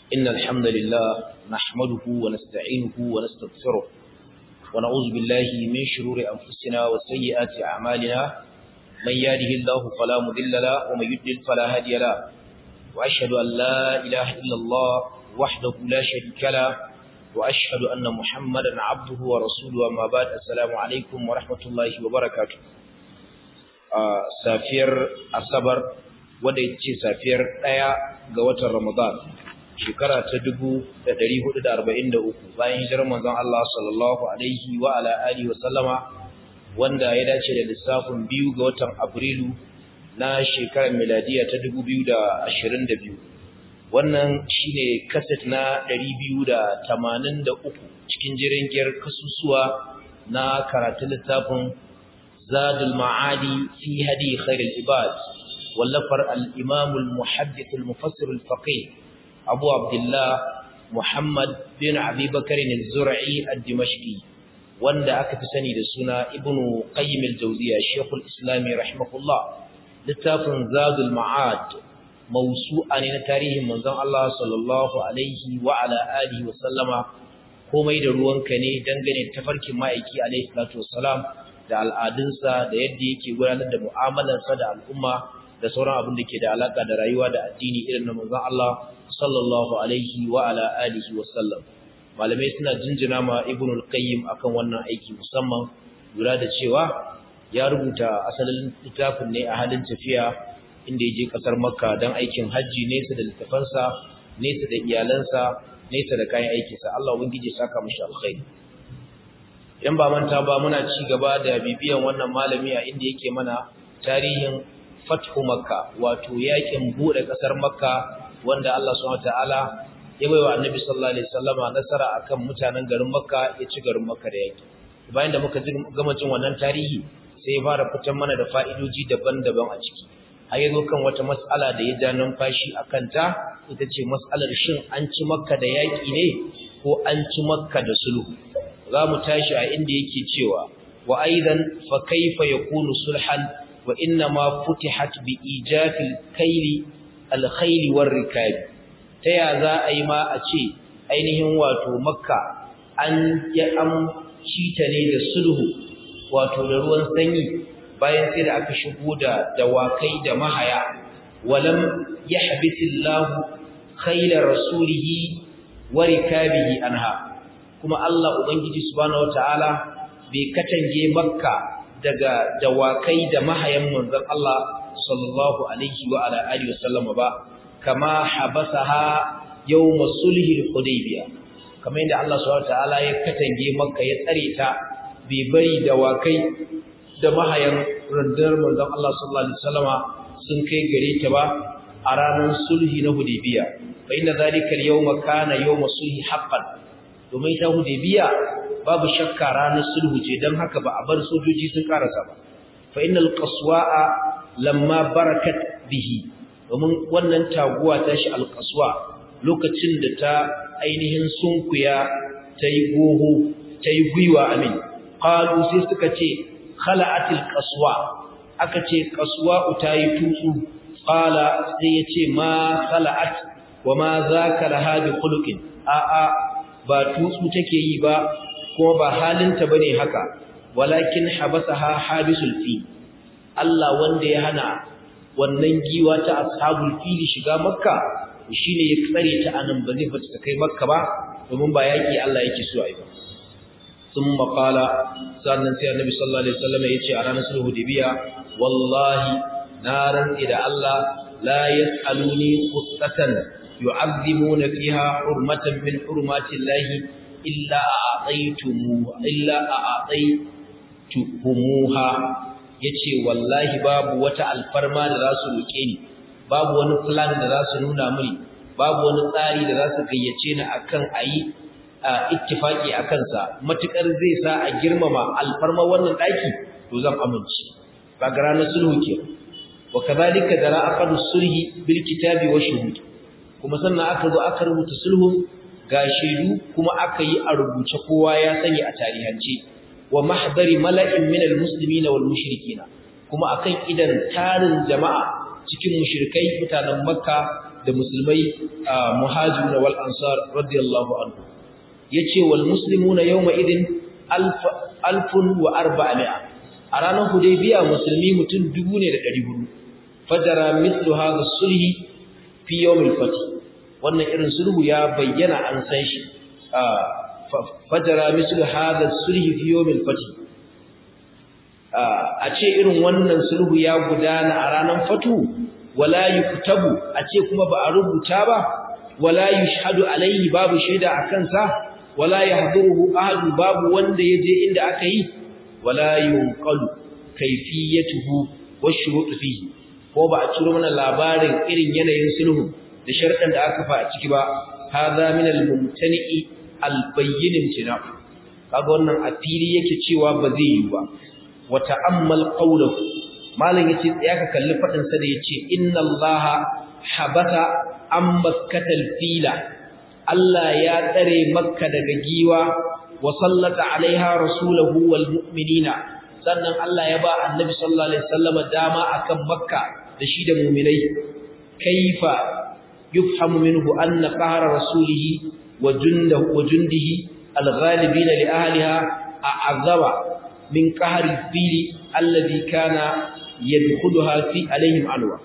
إن الحمد لله نحمده ونستعينه ونستغفره ونعوذ بالله من شرور أنفسنا وسيئات أعمالنا من يهده الله فلا مضل له ومن يضلل فلا هادي له وأشهد أن لا إله إلا الله وحده لا شريك له وأشهد أن محمدا عبده ورسوله وما بعد السلام عليكم ورحمة الله وبركاته safiyar asabar wadda ita ce safiyar ɗaya ga watan ramadan shekara ta dubu da ɗari hudu da arba'in da uku bayan hijirar manzon Allah sallallahu alaihi wa ala alihi wa sallama wanda ya dace da lissafin biyu ga watan abrilu na shekarar miladiya ta dubu biyu da ashirin da biyu wannan shine kaset na ɗari biyu da tamanin da uku cikin jirgin kasusuwa na karatun littafin زاد المعادي في هدي خير العباد واللفر الإمام المحدث المفسر الفقيه أبو عبد الله محمد بن أبي بكر الزرعي الدمشقي wanda aka fi sani da suna ibnu qayyim al-jawziya shaykhul islam rahimahullah littafin zadul ma'ad mawsu'a ne na tarihin manzon Allah sallallahu alaihi wa ala alihi wa sallama komai da ruwanka ne dangane da tafarkin ma'aiki alaihi salatu wassalam da al'adunsa da yadda yake gudanar da mu'amalarsa da al'umma da sauran abin da ke da alaka da rayuwa da addini irin na manzon Allah sallallahu alaihi wa ala alihi wa sallam malamai suna jinjina ma ibn al-qayyim akan wannan aiki musamman lura da cewa ya rubuta asalin littafin ne a halin tafiya inda ya je kasar makka don aikin hajji nesa da littafansa nesa da iyalansa nesa da kayan aikinsa Allah ubangiji saka mishi alkhairi idan ba manta ba muna ci gaba da bibiyan wannan malami a inda yake mana tarihin fathu makka wato yakin bude kasar makka wanda Allah subhanahu wataala ya baiwa annabi sallallahu alaihi wasallama nasara akan mutanen garin makka ya ci garin makka da yaki bayan da muka gama jin wannan tarihi sai ya fara fitar mana da fa'idoji daban-daban a ciki har yazo kan wata mas'ala da ya ja numfashi akan ta ita ce mas'alar shin an ci makka da yaki ne ko an ci makka da sulhu za mu tashi a inda yake cewa wa aidan fa kaifa yakunu sulhan wa inna ma futihat bi ijafil kayli al khayl war rikab ta ya za a yi ma a ce ainihin wato makka an ya am ta ne da sulhu wato da ruwan sanyi bayan sai da aka shigo da dawakai da mahaya walam yahbisillahu khayla rasulihi wa rikabihi anha kuma Allah Ubangiji subhanahu wataala bai katange Makka daga dawakai da mahayan manzon Allah sallallahu alaihi wa ala alihi wasallam ba kama habasaha yawm sulhi al-hudaybiyah kamar yadda Allah subhanahu wataala ya katange Makka ya tsare ta bai bari dawakai da mahayan rundunar manzon Allah sallallahu alaihi wasallama sun kai gare ta ba a ranar sulhi na Hudaybiyah fa inna zalika al-yawma kana yawm sulhi haqqan domin ita Hudaybiya babu shakka ranar sulhu ce dan haka ba a bar sojoji sun karasa ba fa innal qaswa'a lamma barakat bihi domin wannan taguwa ta shi alqaswa lokacin da ta ainihin sunkuya tayi goho tayi gwiwa amin qalu sai suka ce khala'atil qaswa aka ce qaswa tayi tutsu qala sai yace ma khala'at wa ma zaka laha bi khuluqin a'a ba tutsu take yi ba kuma ba halinta bane haka walakin habasaha habisul fi Allah wanda ya hana wannan giwa ta ashabul fili shiga makka shine ya tsare ta anan ba zai fita ta kai makka ba domin ba yaki Allah yake so ai ba thumma qala sannan sai annabi sallallahu alaihi wasallam yace a ranar sulhu dibiya wallahi naran ida Allah la yasaluni quttatan يعظمون فيها حرمة من حرمات الله إلا أعطيتموها إلا أعطيتموها yace wallahi babu wata alfarma da za su roke ni babu wani plan da za su nuna mini babu wani tsari da za su gayyace ni akan ayi ittifaki akan sa matukar zai sa a girmama alfarma wannan daki to zan amince ba ga ranar sulhu ke wa kadhalika dara aqadu sulhi bil kitabi wa shuhud kuma sannan aka zo aka rubuta sulhun ga shaidu kuma aka yi a rubuce kowa ya sani a tarihance wa mahdari mala'in min almuslimin wal mushrikin kuma akan idan tarin jama'a cikin mushrikai mutanen makka da musulmai muhajirun wal ansar radiyallahu anhu yace wal muslimuna yawma idin alfun wa arba'a a ranar hudaybiya musulmi mutum dubu ne da ɗari hudu fajara mithlu hadha sulhi fi yawm al-fath wannan irin sulhu ya bayyana an san shi fajara mithlu hadha sulhi fi yawm al-fath a ce irin wannan sulhu ya gudana a ranar fatu wala yuktabu a ce kuma ba a rubuta ba wala yushhadu alayhi babu shaida akan sa wala yahduruhu ahad babu wanda yaje inda aka yi wala yunqalu kayfiyatuhu washurut fihi ko ba a ciro mana labarin irin yanayin sulhu da sharɗan da aka fa a ciki ba hadha min al-mumtani'i al-bayyin imtina kaga wannan a fili yake cewa ba zai yi ba wa ta'ammal qawluhu malam yace tsaya ka kalli fadin sa da yace inna allaha habata an makkatal fila Allah ya tsare makka daga giwa wa sallata alaiha rasulahu wal mu'minina sannan Allah ya ba annabi sallallahu alaihi wasallam dama akan makka da shi da mu'minai kaifa yufhamu minhu anna qahra rasulihi wa jundahu wa jundihi al-ghalibina li ahliha a'azaba min qahri fili alladhi kana yadkhuluha fi alaihim alwa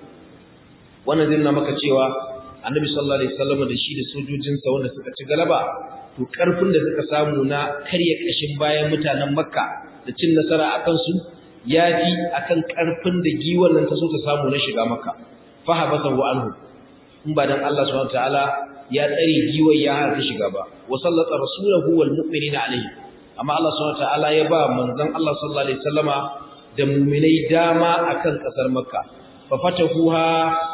wannan zai nuna maka cewa annabi sallallahu alaihi wasallam da shi da sojojinsa wanda suka ci galaba to karfin da suka samu na karya kashin bayan mutanen makka da cin nasara akan su yafi akan karfin da giwon nan ta so ta samu na shiga makka fa habasahu anhu in ba dan Allah subhanahu wataala ya tsare giwon ya hana ta shiga ba wa sallata rasulahu wal mu'minina alaihi amma Allah subhanahu wataala ya ba manzon Allah sallallahu alaihi wasallama da mu'minai dama akan kasar makka fa fatahuha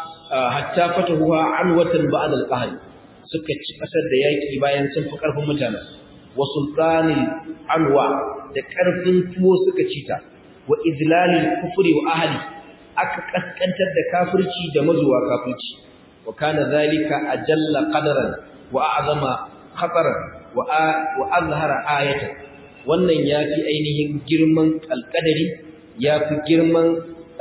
hatta fatahuha anwatan ba'da al-qahr suka ci kasar da yaki bayan sun fi karfin mutanen wa sultanil anwa da karfin tuwo suka ci ta wa idlalil kufri wa ahli aka kaskantar da kafirci da mazuwa kafirci wa kana zalika ajalla qadaran wa a'zama khataran wa wa azhara ayatan wannan yafi ainihin girman alqadari yafi girman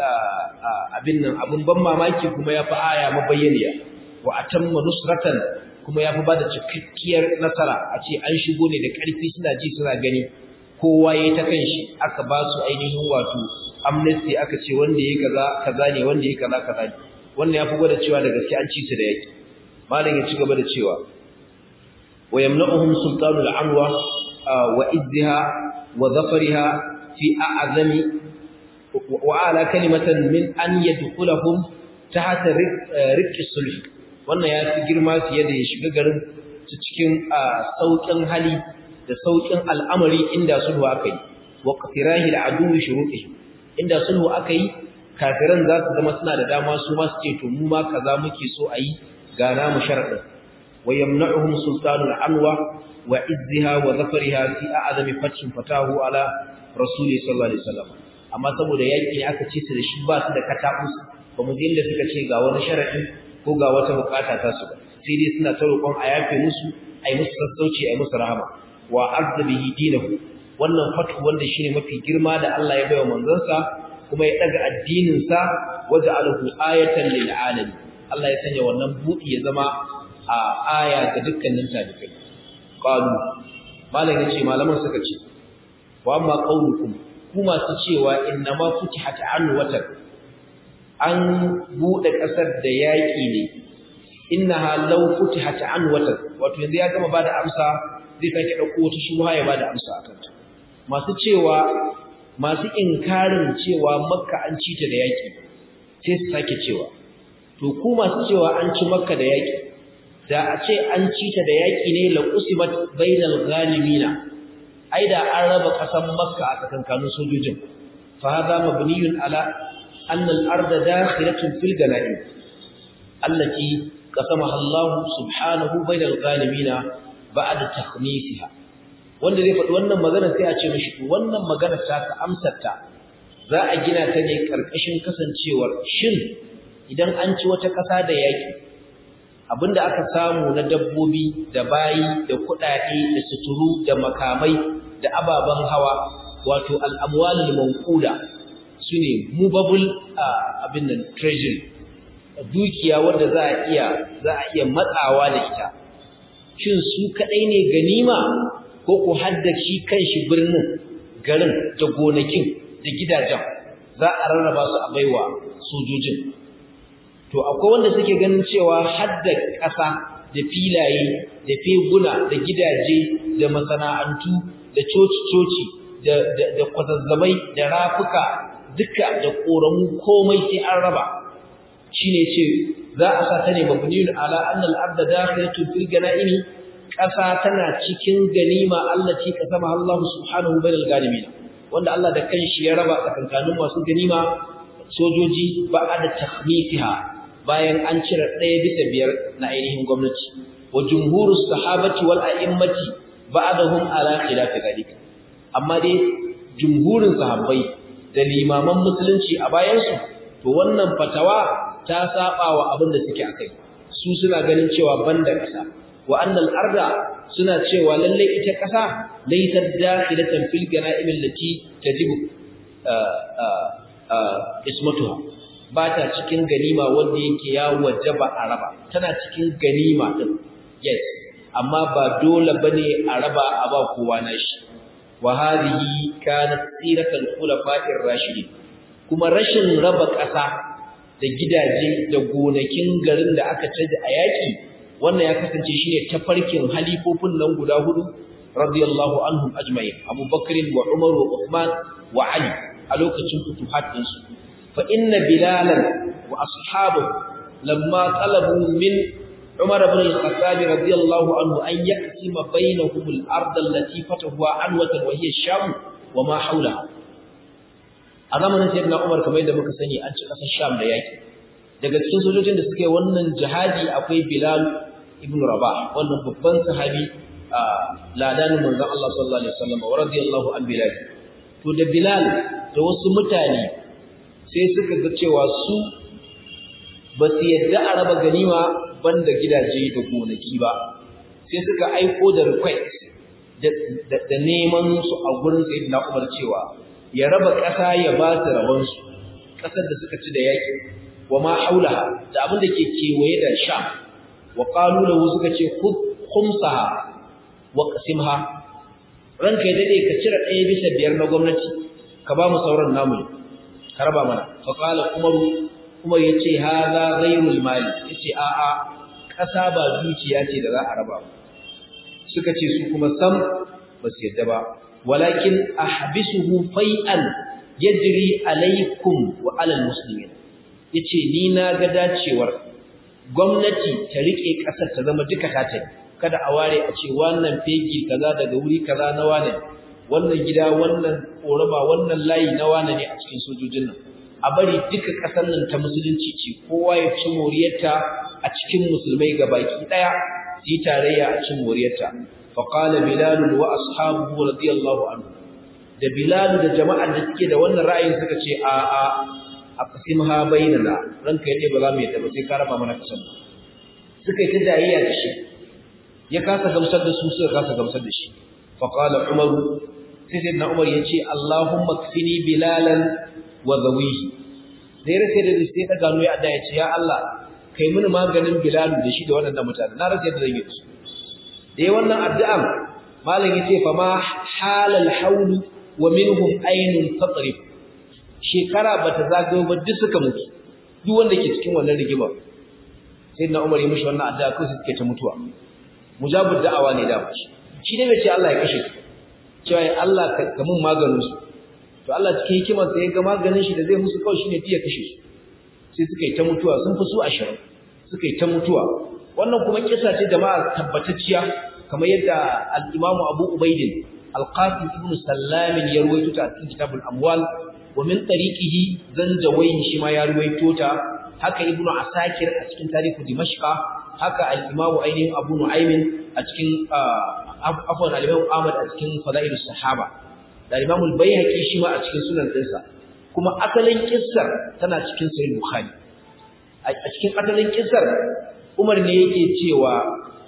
abin nan abun ban mamaki kuma ya fi aya mabayyaniya wa atamma nusratan kuma ya fi ba da cikakkiyar nasara a ce an shigo ne da ƙarfi suna ji suna gani kowa ya ta kan shi aka ba su ainihin wato amnesty aka ce wanda ya kaza kaza ne wanda ya kaza kaza ne wannan ya fi gwada cewa da gaske an ci su da yaki malam ya ci gaba da cewa wa yamna'uhum sultanul anwa wa izziha wa zafariha fi a'zami وعلى كلمة من أن يدخلهم تحت رق الصلح wannan ya fi girma fiye da ya shiga garin su cikin sauƙin hali da sauƙin al'amari inda sulhu aka yi wa qatirahi al'adu shuruqihi inda sulhu aka yi kafiran za su zama suna da dama su ma su ce to mu ma kaza muke so a yi ga namu sharadin wa yamna'uhum sultanul anwa wa izziha wa zafariha fi a'zami fathin fatahu ala rasuli sallallahu alaihi wasallam amma saboda yaƙi ne aka ce su da shi ba su da katakus ba mu da suka ce ga wani sharadi ko ga wata bukata ta su sai dai suna ta roƙon a yafe musu ai musu sassauci ai musu rahama wa azzabihi dinahu wannan fatu wanda shine mafi girma da Allah ya baiwa manzansa kuma ya daga addinin sa waja'alahu ayatan lil alamin Allah ya sanya wannan buɗi ya zama a aya ga dukkanin talibai qalu malam yace malaman suka ce wa amma qaulukum ku masu cewa inna ma futihat an watan an bude kasar da yaki ne innaha law futihat an watan wato yanzu ya gama bada amsa zai sake dauko wata shubha ya bada amsa akan ta masu cewa masu inkarin cewa makka an ci ta da yaki sai su sake cewa to ku masu cewa an ci makka da yaki da a ce an ci ta da yaki ne la qusimat bainal ghalimina ai da an raba kasan makka a tsakankanin sojojin fa hada mabniyun ala anna al-ardh dakhilatun fil ganaim allati qasamaha Allah subhanahu bayna al-ghalimina ba'da takhmisiha wanda zai faɗi wannan magana sai a ce mishi to wannan magana ta ka amsar ta za a gina ta ne karkashin kasancewar shin idan an ci wata ƙasa da yaki abinda aka samu na dabbobi da bayi da kuɗaɗe da suturu da makamai da ababen hawa wato al'amwalul manqula sune movable abin nan treasury dukiya wanda za a iya za a iya matsawa da ita shin su kadai ne ganima ko ku hadda shi kanshi birnin garin da gonakin da gidajen za a rarraba su a baiwa sojojin to akwai wanda suke ganin cewa hadda ƙasa da filaye da feguna da gidaje da masana'antu da coci-coci da da kwazazzabai da rafuka duka da koramu komai sai an raba shine ce za a sa ta ne mabniyun ala anna al-ardh dakhilatun fil ganaimi ƙasa tana cikin ganima allati kasama Allah subhanahu bainal ganimin wanda Allah da kanshi ya raba tsakankanin masu ganima sojoji ba'da takhmifiha bayan an cire ɗaya bisa biyar na ainihin gwamnati wa jumhurus sahabati wal a'immati ba'dahum ala khilafi dalika amma dai jumhurin sahabbai da limaman musulunci a bayansu to wannan fatawa ta saba wa abin da suke akai su suna ganin cewa banda kasa wa annal arda suna cewa lalle ita kasa laysat dakhilatan fil ganaim allati tajibu ismatuha ba ta cikin ganima wanda yake ya wajaba a raba tana cikin ganima din yes amma ba dole bane a raba a ba kowa nashi wa hadhihi kanat siratul khulafa'ir rashidin kuma rashin raba ƙasa da gidaje da gonakin garin da aka tada a yaki wannan ya kasance shine tafarkin halifofin nan guda hudu radiyallahu anhum ajma'in Abu Bakr wa Umar wa Uthman wa Ali a lokacin futuhat din su fa inna bilalan wa ashabahu lamma talabu min عمر بن الخطاب رضي الله عنه أن يقسم بينهم الأرض التي فتحها عنوة وهي الشام وما حولها a zamanin sayyidina Umar kamar yadda muka sani an ci kasar Sham da yaki daga cikin sojojin da suke wannan jihadi akwai Bilal ibn Rabah wannan babban sahabi ladanin manzon Allah sallallahu alaihi wasallam wa radiyallahu an Bilal to da Bilal da wasu mutane sai suka ga cewa su ba su yadda a raba ganima banda gidaje da gonaki ba sai suka aiko da request da neman su a gurin sayyidina Umar cewa ya raba ƙasa ya ba su rabon su ƙasar da suka ci da yaki wa ma haulaha da abin da ke kewaye da sha wa qalu lahu suka ce khumsaha wa qasimha ranka ya dade ka cire ɗaya bisa biyar na gwamnati ka ba mu sauran namu ka raba mana fa qala umaru umar yace hadha ghayrul mali yace a a ƙasa ba dukiya ce da za a raba suka ce su kuma sam ba su yadda ba walakin ahbisuhu fai'an yajri alaikum wa alal muslimin yace ni na ga dacewar gwamnati ta rike kasar ta zama duka ta tafi kada a ware a ce wannan fegi kaza daga wuri kaza na wane wannan gida wannan koraba wannan layi na wane ne a cikin sojojin nan a bari duka kasar nan ta musulunci ce kowa ya ci moriyarta a cikin musulmai gabaki daya yi tarayya a cikin moriyarta فقال بلال واصحابه رضي الله عنه da Bilal da jama'ar da suke da wannan ra'ayin suka ce a a aqsimha bainana ranka yace ba za mu yadda ba sai ka raba mana kasan suka yi ta jayayya da shi ya kasa gamsar da su suka kasa gamsar da shi fa qala umar sai sayyidina umar yace allahumma kfini bilalan wa zawihi da rasa da sai ta gano ya adda yace ya Allah kai mini maganin bilal da shi da wannan mutane na rasa yadda zan yi su da yi wannan addu'an malam ya ce fa ma halal haulu wa minhum ainun tatrif shekara bata zagayo ba duk suka mutu duk wanda ke cikin wannan rigima sai na umar ya mishi wannan addu'a ko suke ta mutuwa mujabud da'awa ne da shi shi ne bai ce Allah ya kashe su cewa ya Allah ka mun maganin su to Allah cikin hikimar sa ya ga maganin shi da zai musu kawai shine tiya kashe su sai suka yi ta mutuwa sun fi su 20 suka yi ta mutuwa wannan kuma kisa ce jama'a tabbatacciya kamar yadda al-Imam Abu Ubaid al-Qasim ibn Sallam ya ruwaito ta cikin kitabul Amwal wa min tariqihi Zanjawayn shi ma ya ruwaito ta haka Ibn Asakir a cikin tarihu Dimashq haka al-Imam ainihin Abu Nu'aym a cikin afwan al-Imam Ahmad a cikin Fadail sahaba da Imam al-Baihaqi shi ma a cikin sunan dinsa kuma asalin kissar tana cikin Sahih Bukhari a cikin asalin kissar Umar ne yake cewa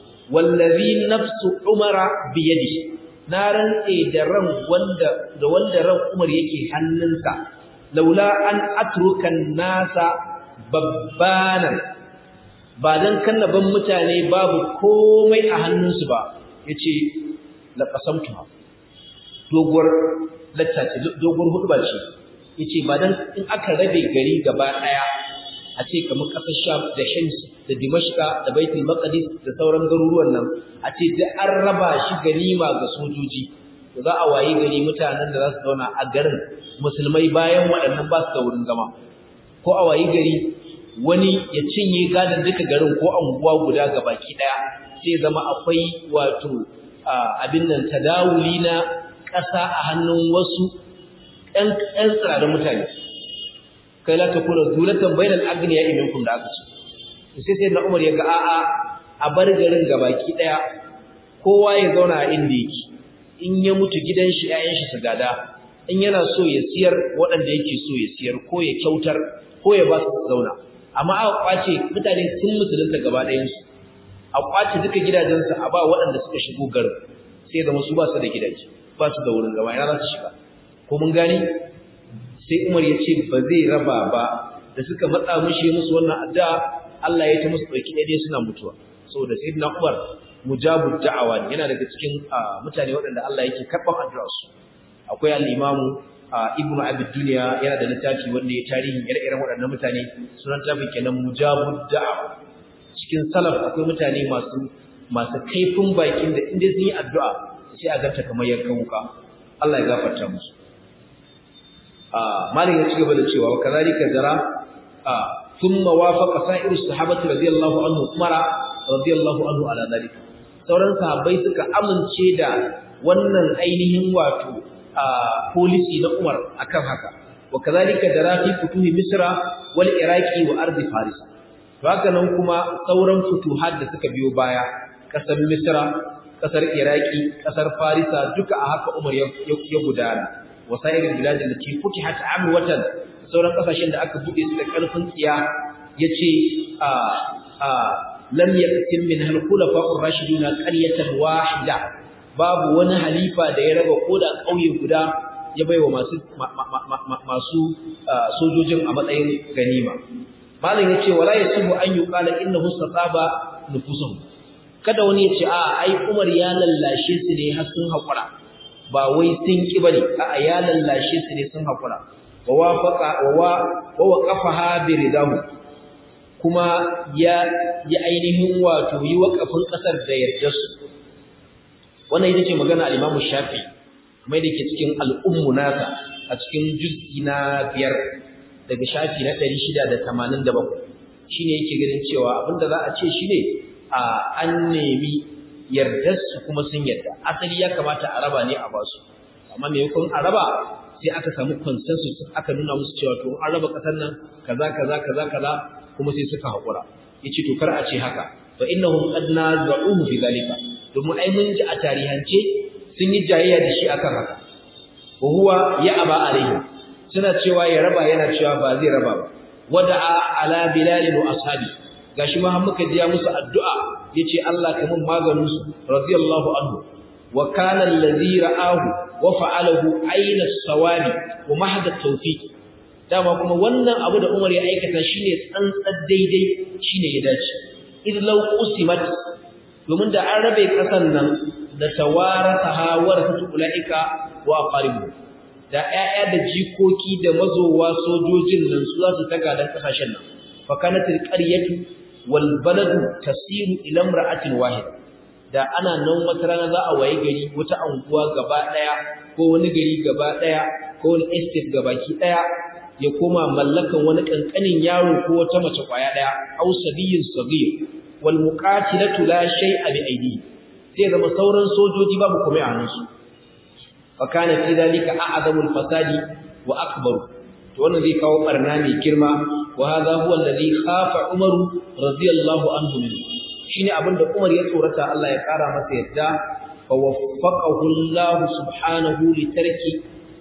wallazi nafsu Umara biyadi na rantse da ran wanda da wanda ran Umar yake hannunsa laula an atruka nasa babbanan ba dan kannaban mutane babu komai a hannunsu ba yace la qasamtuha doguwar lattace doguwar hudba ce yace ba dan in aka rabe gari gaba daya a ce kamar kasar Sham da Hims da Dimashqa da Baitul Maqdis da sauran garuruwan nan a ce da an raba shi ganima ga sojoji to za a wayi gari mutanen da za su zauna a garin musulmai bayan waɗannan ba su da wurin zama ko a wayi gari wani ya cinye gadon duka garin ko anguwa guda ga baki daya sai zama akwai wato abin nan tadawuli na ƙasa a hannun wasu ɗan ɗan tsirarin mutane kai la takuna zulatan bainal agniya minkum da aka ce sai sai na Umar ya ga a'a a bar garin ga baki daya kowa ya zauna a inda yake in ya mutu gidan shi ƴaƴan shi su gada in yana so ya siyar waɗanda yake so ya siyar ko ya kyautar ko ya ba su zauna amma aka kwace mutane sun musulunta gaba ɗayan su a kwace duka gidajensu a ba waɗanda suka shigo garin sai zama su ba su da gidaje ba su da wurin gaba ina za su shiga ko mun gani sai Umar ya ce ba zai raba ba da suka matsa mishi musu wannan addu'a Allah ya ta musu dauki dai suna mutuwa saboda sayyidina Umar mujabud da'awa ne yana daga cikin mutane waɗanda Allah yake karɓar addu'ar su akwai al-Imam Ibn Abi Dunya yana da littafi wanda ya tarihi ire-iren waɗannan mutane sunan tafin kenan mujabud da'awa cikin salaf akwai mutane masu masu kaifin bakin da inda sun yi addu'a sai a ganta kamar yankan wuka Allah ya gafarta musu malin ya ci gaba da cewa kazalika jara thumma wafaqa sa'iru sahabati radiyallahu anhu umara radiyallahu anhu ala dalika sauran sahabbai suka amince da wannan ainihin wato policy na Umar akan haka wa kazalika jara fi futuhi misra wal iraqi wa ardi faris haka nan kuma sauran futuhat da suka biyo baya kasar misra kasar iraqi kasar farisa duka a haka Umar ya gudana wasairin biladin da ke futihat amwatan sauran kasashen da aka bude su da karfin tsiya yace a a lam yaktim min hal khulafa'ur rashiduna qaryatan wahida babu wani halifa da ya raba koda kauye guda ya baiwa masu masu sojojin a matsayin ganima malam yace wala yasibu an yuqala innahu sataba nufusuhum kada wani yace a ai Umar ya lallashe su ne har sun hakura ba wai sun ki bane a'a ya lallashe su ne sun hakura wa wafaqa wa wa waqafaha bi ridahu kuma ya ya ainihin wato yi wakafin kasar da yarda su wannan ita ce magana al-Imam Shafi kuma da ke cikin al-Ummu nasa a cikin juz'i na biyar daga shafi na 687 shine yake ganin cewa abinda za a ce shine a an nemi yardarsu kuma sun yarda asali ya kamata a raba ne a basu amma maimakon a raba sai aka samu consensus aka nuna musu cewa to an raba kasar nan kaza kaza kaza kaza kuma sai suka hakura yace to kar a ce haka fa innahum qad nazaruhu fi zalika domin ai mun ji a tarihance sun yi jayayya da shi akan haka wa huwa ya aba alaihi suna cewa ya raba yana cewa ba zai raba ba wada'a ala bilal wa ashabi gashi ma har muka jiya musu addu'a yace Allah ka mun maganin su radiyallahu anhu wa kana allazi ra'ahu wa fa'alahu ayna as-sawabi wa mahda at-tawfiq dama kuma wannan abu da Umar ya aikata shine tsantsar daidai shine ya dace id law usimat domin da an rabe kasan nan da tawarataha warasatu ulaika wa aqaribu da 'ya'ya da jikoki da mazowa sojojin nan su za su taga dan kasashen nan fa kanatil qaryatu wal baladu tasiru ila imra'atin wahid da ana nan wata rana za a waye gari wata anguwa gaba daya ko wani gari gaba daya ko wani estate gabaki daya ya koma mallakan wani kankanin yaro ko wata mace kwaya daya aw sabiyin sagir wal muqatilatu la shay'a bi aydihi sai zama sauran sojoji babu komai a hannunsu fa kana fi dalika a'zamul fasadi wa akbar to wannan zai kawo barna mai girma wa hadha huwa alladhi khafa umar radiyallahu anhu min shine abinda umar ya tsorata Allah ya kara masa yadda fa waffaqahu Allah subhanahu li tarki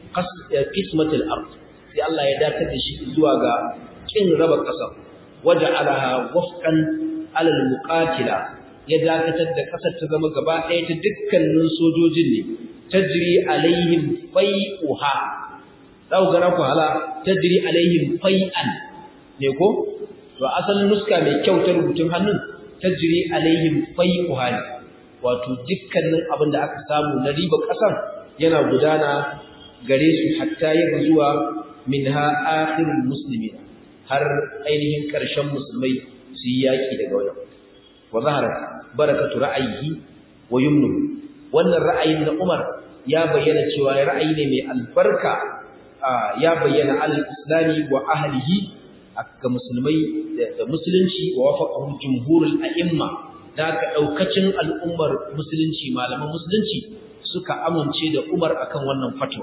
qismatil ard sai Allah ya datar da shi zuwa ga kin raba kasa waja'alaha wafqan ala al-muqatila ya dakatar da kasar ta zama gaba ɗaya ta dukkanin sojojin ne tajri alaihim fai'uha za ku gana ku hala tajri alaihim fai'an ne ko to asalin nuska mai kyau ta rubutun hannun tajri alaihim fai'uha wato dukkanin abin da aka samu na riba kasan yana gudana gare su hatta ya zuwa minha akhirul muslimin har ainihin karshen musulmai su yi yaki daga wajen wa zaharat barakatu ra'ayihi wa yumnu wannan ra'ayin na Umar ya bayyana cewa ra'ayi ne mai albarka ya bayyana al-islami wa ahlihi ga musulmai da musulunci wa wafaqahu jumhurul a'imma da ka daukacin al'ummar musulunci malaman musulunci suka amince da Umar akan wannan fatwa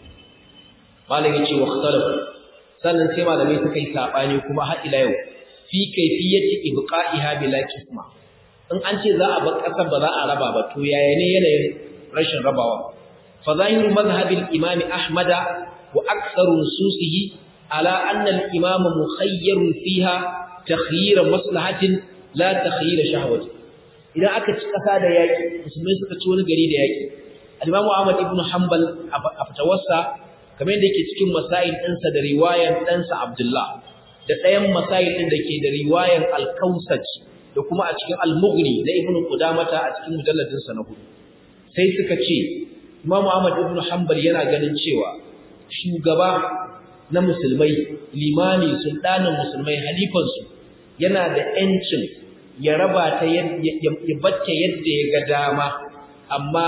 malami ce wa ikhtalafu sannan sai malamai suka yi sabani kuma har ila yau fi kayfiyati ibqa'iha bila qisma in an ce za a bar kasar ba za a raba ba to yaya ne yanayin rashin rabawa fa zahiru madhhabil imam ahmada wa aktharu nususihi ala anna al imam mukhayyarun fiha takhyir maslahatin la takhyir shahwati idan aka ci kasa da yaki musulmai suka ci wani gari da yaki al-imam ahmad ibn hanbal a fatawarsa kamar yadda yake cikin masail ɗinsa da riwayar ɗansa abdullah da ɗayan masail ɗin da ke da riwayar al-kausaj da kuma a cikin al-mughni na ibnu qudamata a cikin mujalladin sa na hudu sai suka ce Imam Ahmad ibn Hanbal yana ganin cewa shugaba na musulmai limami sultanin musulmai halifan su yana da yancin ya raba ta ya bacce yadda ya ga dama amma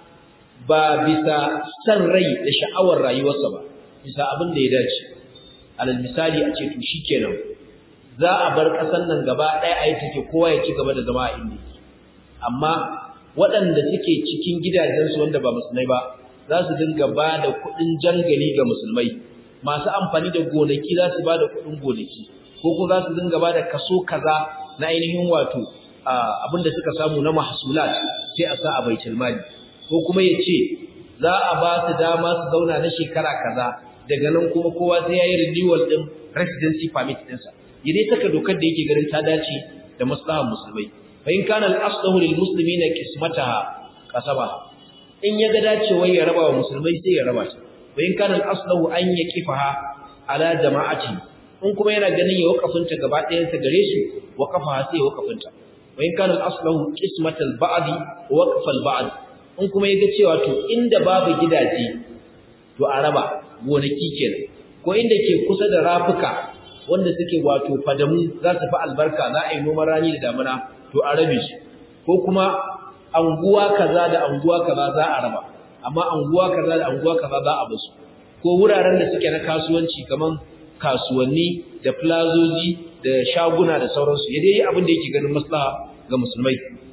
ba bisa san rai da sha'awar rayuwarsa ba bisa abin da ya dace alal misali a ce to shikenan za a bar ƙasar nan gaba ɗaya a yi take kowa ya ci gaba da zama a inda amma waɗanda suke cikin gidajensu wanda ba musulmai ba za su dinga ba da kuɗin jangali ga musulmai masu amfani da gonaki za su ba da kuɗin gonaki ko kuma za su dinga ba da kaso kaza na ainihin wato abin da suka samu na mahsulat sai a sa a baitul mali ko kuma ya ce za a ba su dama su zauna na shekara kaza daga nan kuma kowa sai ya yi renewal ɗin residency permit ɗinsa ya dai saka dokar da yake ganin ta dace da maslahar musulmai fa in kana al-aslahu lil muslimina qismataha qasabaha in ya ga dacewa ya raba wa musulmai sai ya raba ta fa in kana al-aslahu an yaqifaha ala jama'ati in kuma yana ganin ya wakafinta gaba ɗayan sa gare su waqafaha sai ya wakafinta fa in kana al-aslahu qismatal ba'di wa waqfal ba'd in kuma ya ga cewa to inda babu gidaje to a raba gonaki kenan ko inda ke kusa da rafuka wanda suke wato fadamu za su fi albarka za a yi noman rani da damuna to a rabe su ko kuma anguwa kaza da anguwa kaza za a raba amma anguwa kaza da anguwa kaza za a basu ko wuraren da suke na kasuwanci kaman kasuwanni da plazoji da shaguna da sauransu ya dai abin da yake ganin maslaha ga musulmai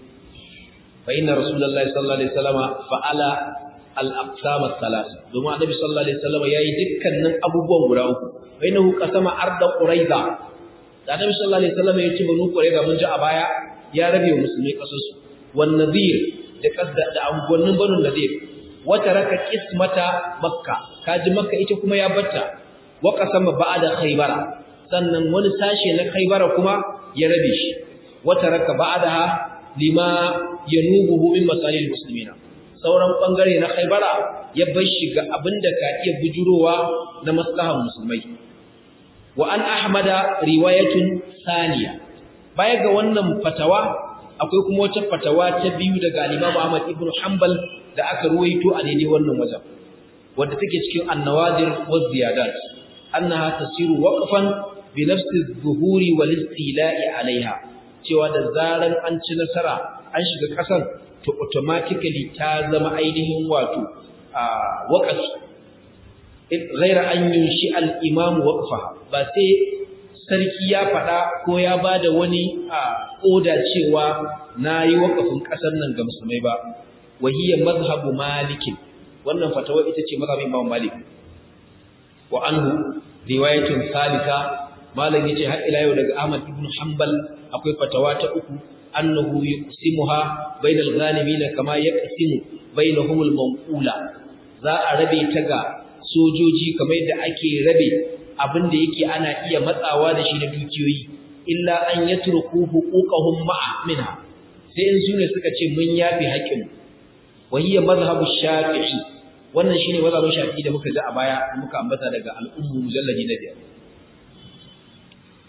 fa inna rasulullahi sallallahu alaihi wasallama fa'ala al-aqsam al-thalath domin annabi sallallahu alaihi wasallama yayi dukkanin abubuwan guda uku bainahu qasama arda quraiza da annabi sallallahu alaihi wasallama yace banu quraiza mun ji a baya ya rabe wa musulmai kasansu wan nadir da kasda da angonnin banu nadir wata raka kismata makka kaji makka ita kuma ya batta wa qasama ba'da khaybara sannan wani sashe na khaybara kuma ya rabe shi wata raka ba'daha lima yanubuhu min masalil muslimina sauran bangare na khaybara ya bar shi ga abinda ka iya bujurowa na maslahan musulmai wa an ahmada riwayatun saniya baya ga wannan fatawa akwai kuma wata fatawa ta biyu daga Imam Ahmad ibn Hanbal da aka ruwaito a daidai wannan wajen wanda take cikin an-nawadir wa ziyadat annaha tasiru waqfan bi nafsi adh-dhuhuri wal istila'i 'alayha cewa da zaran an ci nasara an shiga kasan to automatically ta zama ainihin wato a waqafi ghaira an yunshi al-imam waqfaha ba sai sarki ya faɗa ko ya ba da wani a ƙoda cewa na yi waƙafin ƙasar nan ga musulmai ba wahiyar mazhabu malikin wannan fatawa ita ce mazhabin imam malik wa anhu riwayatun salisa malam yace har ila yau daga ahmad ibn hanbal akwai fatawa ta uku annahu yuqsimuha bainal ghanimin kama yaqsimu bainahum al-mawqula za a rabe ta ga sojoji kamar yadda ake rabe abin da yake ana iya matsawa da shi na dukiyoyi illa an yatruku huquqahum ma'a minha sai in sune suka ce mun yafi haƙin wa hiya madhhabu shafi'i wannan shine mazhabin shafi'i da muka ji a baya muka ambata daga al-ummu mujalladi na biyar wa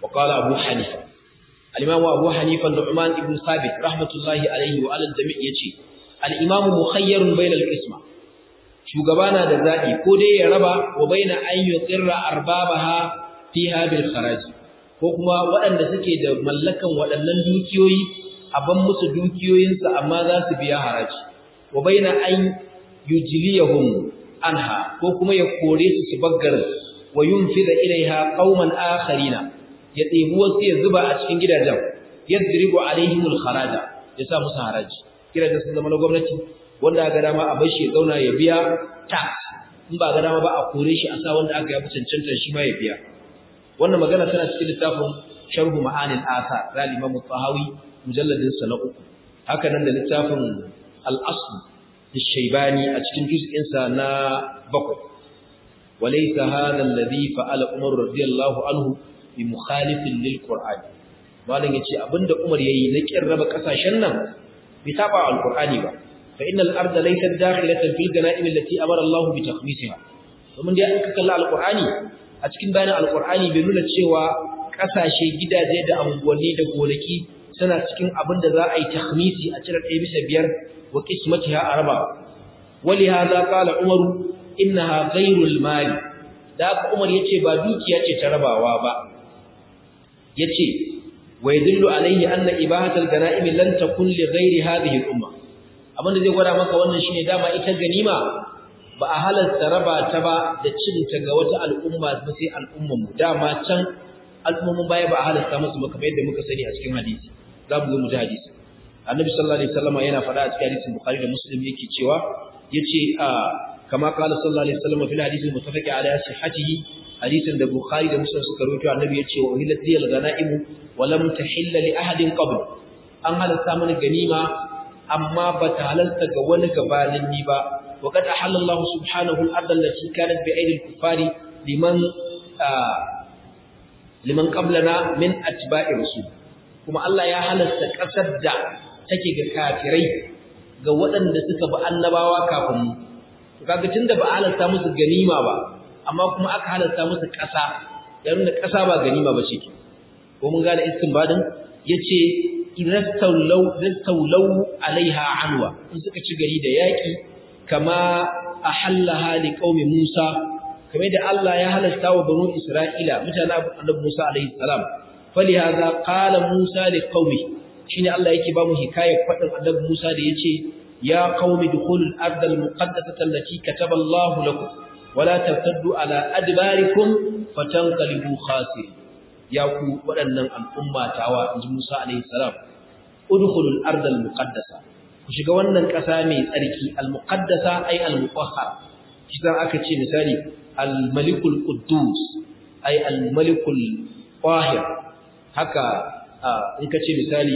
wa qala abu hanifa al-imam abu hanifa nu'man ibn sabit rahmatullahi alayhi wa alal jami' yace al-imam mukhayyarun bayna al-qisma shugaba na da zabi ko dai ya raba wa baina an yuqirra arbabaha fiha bil kharaj ko kuma waɗanda suke da mallakan waɗannan dukiyoyi a ban musu dukiyoyinsu amma za su biya haraji wa baina an yujliyahum anha ko kuma ya kore su su baggar wa yunfida ilaiha qauman akharina ya ɗebi wasu ya zuba a cikin gidajen yadribu alaihimul kharaja ya sa musu haraji gidajen sun zama na gwamnati wanda ga dama a bar shi ya zauna ya biya tax in ba ga dama ba a kore shi a sa wanda aka yafi cancanta shi ma ya biya wannan magana tana cikin littafin sharhu ma'anil athar da Imam Tahawi mujalladin sa na uku haka nan da littafin al-asl الشيباني أتكن جزء إنسا نا بقر وليس هذا الذي فعل عمر رضي الله عنه بمخالف للقرآن malam yace abinda Umar yayi na kirraba kasashen nan bai saba alqur'ani ba fa innal arda laysat dakhilatan fil ganaim allati amara Allah bi takhmisiha domin dai an kalla alqur'ani a cikin bayanin alqur'ani bai nuna cewa kasashe gidaje da anguwanni da gonaki suna cikin abin da za a yi takhmisi a cire ɗaya bisa biyar wa qismatiha arba ولهذا قال عمر انها غير المال da haka Umar yace ba dukiya ce ta rabawa ba yace wa yadullu alayhi anna ibahatul ganaim lan takun li ghairi hadhihi al-umma abinda zai gwada maka wannan shine dama ita ganima ba a halarta raba ta ba da cin ta ga wata al'umma ba sai al'umman mu dama can al'umman baya ba a halarta musu ba kamar yadda muka sani a cikin hadisi za mu zo mu ji hadisi annabi sallallahu alaihi wasallam yana faɗa a cikin hadisin bukhari da muslim yake cewa yace kama qala sallallahu alaihi wasallam fil hadisi muttafaqi ala sihhatihi hadisin da bukhari da muslim suka rawaito annabi yace wa hilat liyal ghanaim wa lam tahilla li ahadin qabl an halalta mana ganima amma ba ta halalta ga wani gabanin ni ba wa qad ahalla Allah subhanahu al-ardh allati kanat bi aidi al-kuffari liman liman qablana min atba'i rasul kuma Allah ya halasta kasar da take ga kafirai ga waɗanda suka bi annabawa kafin mu kaga tunda ba halarta musu ganima ba amma kuma aka halarta musu ƙasa yayin da ƙasa ba ganima ba ce ko mun gane istinbadin yace irastawlaw rastawlaw alaiha anwa in suka ci gari da yaki kama ahallaha liqaumi Musa kamar da Allah ya halarta wa banu Isra'ila mutanen annabi Musa alaihi salam falihaza qala Musa liqaumi shine Allah yake ba mu hikayar fadin annabi Musa da yace ya qaumi dukhulul ardal muqaddasata allati kataba Allah lakum wala tartaddu ala adbarikum fatanqalibu khasirin ya ku waɗannan al'umma tawa inji Musa alaihi salam udkhulul ardal muqaddasa ku shiga wannan ƙasa mai tsarki al muqaddasa ay al mutahhar kidan aka ce misali al malikul quddus ay al malikul tahir haka in ka ce misali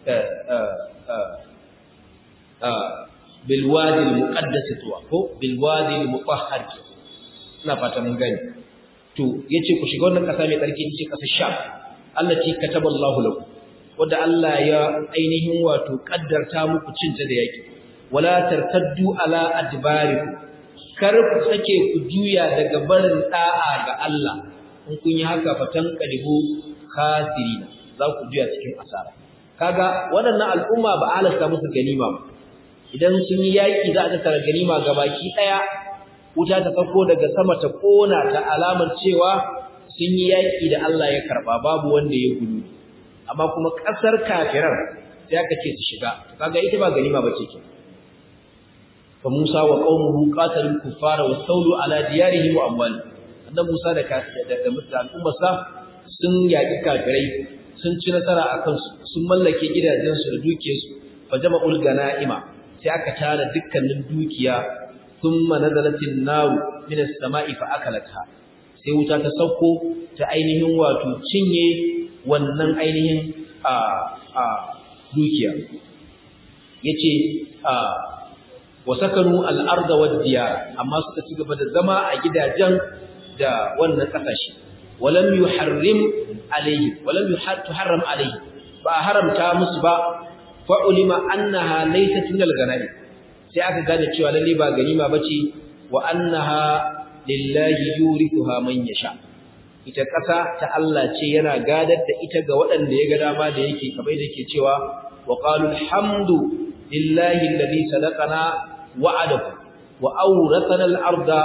bilwadi al-muqaddas tuwa ko bilwadi al-mutahhar ina fata mun gani to yace ku shiga wannan kasa mai tsarki ce kasar Sham allati kataballahu lakum wanda Allah ya ainihin wato kaddarta muku cinta da yaki wala tartaddu ala adbarikum kar ku sake ku juya daga barin da'a ga Allah in kun yi haka fatan qalibu khasirina za ku juya cikin asara kaga waɗannan al'umma ba halasta musu ganima ba idan sun yi yaƙi za a tattara ganima gabaki ɗaya wuta ta sauko daga sama ta kona ta alamar cewa sun yi yaƙi da Allah ya karɓa babu wanda ya gudu amma kuma ƙasar kafirar sai aka ce su shiga kaga ita ba ganima ba ce ke fa Musa wa qaumuhu qatalul kuffara wa sawlu ala diyarihim wa amwalihim annabi Musa da da al'ummarsa sun yaƙi kafirai sun ci nasara a kansu sun mallake gidajensu da dukiyarsu fa jama'ul ganaima sai aka tara dukkanin dukiya thumma nazalatin naru min as-sama'i fa akalatha sai wuta ta sauko ta ainihin wato cinye wannan ainihin a a dukiya yace a wasakanu al-arda wad-diyar amma suka ci gaba da zama a gidajen da wannan kasashe walam yuharrim alayhi walam yuharram alayhi ba haramta musu ba fa ulima annaha laysat min al-ghanai sai aka gane cewa lalle ba ganima bace wa annaha lillahi yurithuha man yasha ita ƙasa ta Allah ce yana gadar da ita ga waɗanda ya ga dama da yake kamar da yake cewa wa qalu alhamdu lillahi alladhi sadaqana wa'adahu wa awrathana al-arda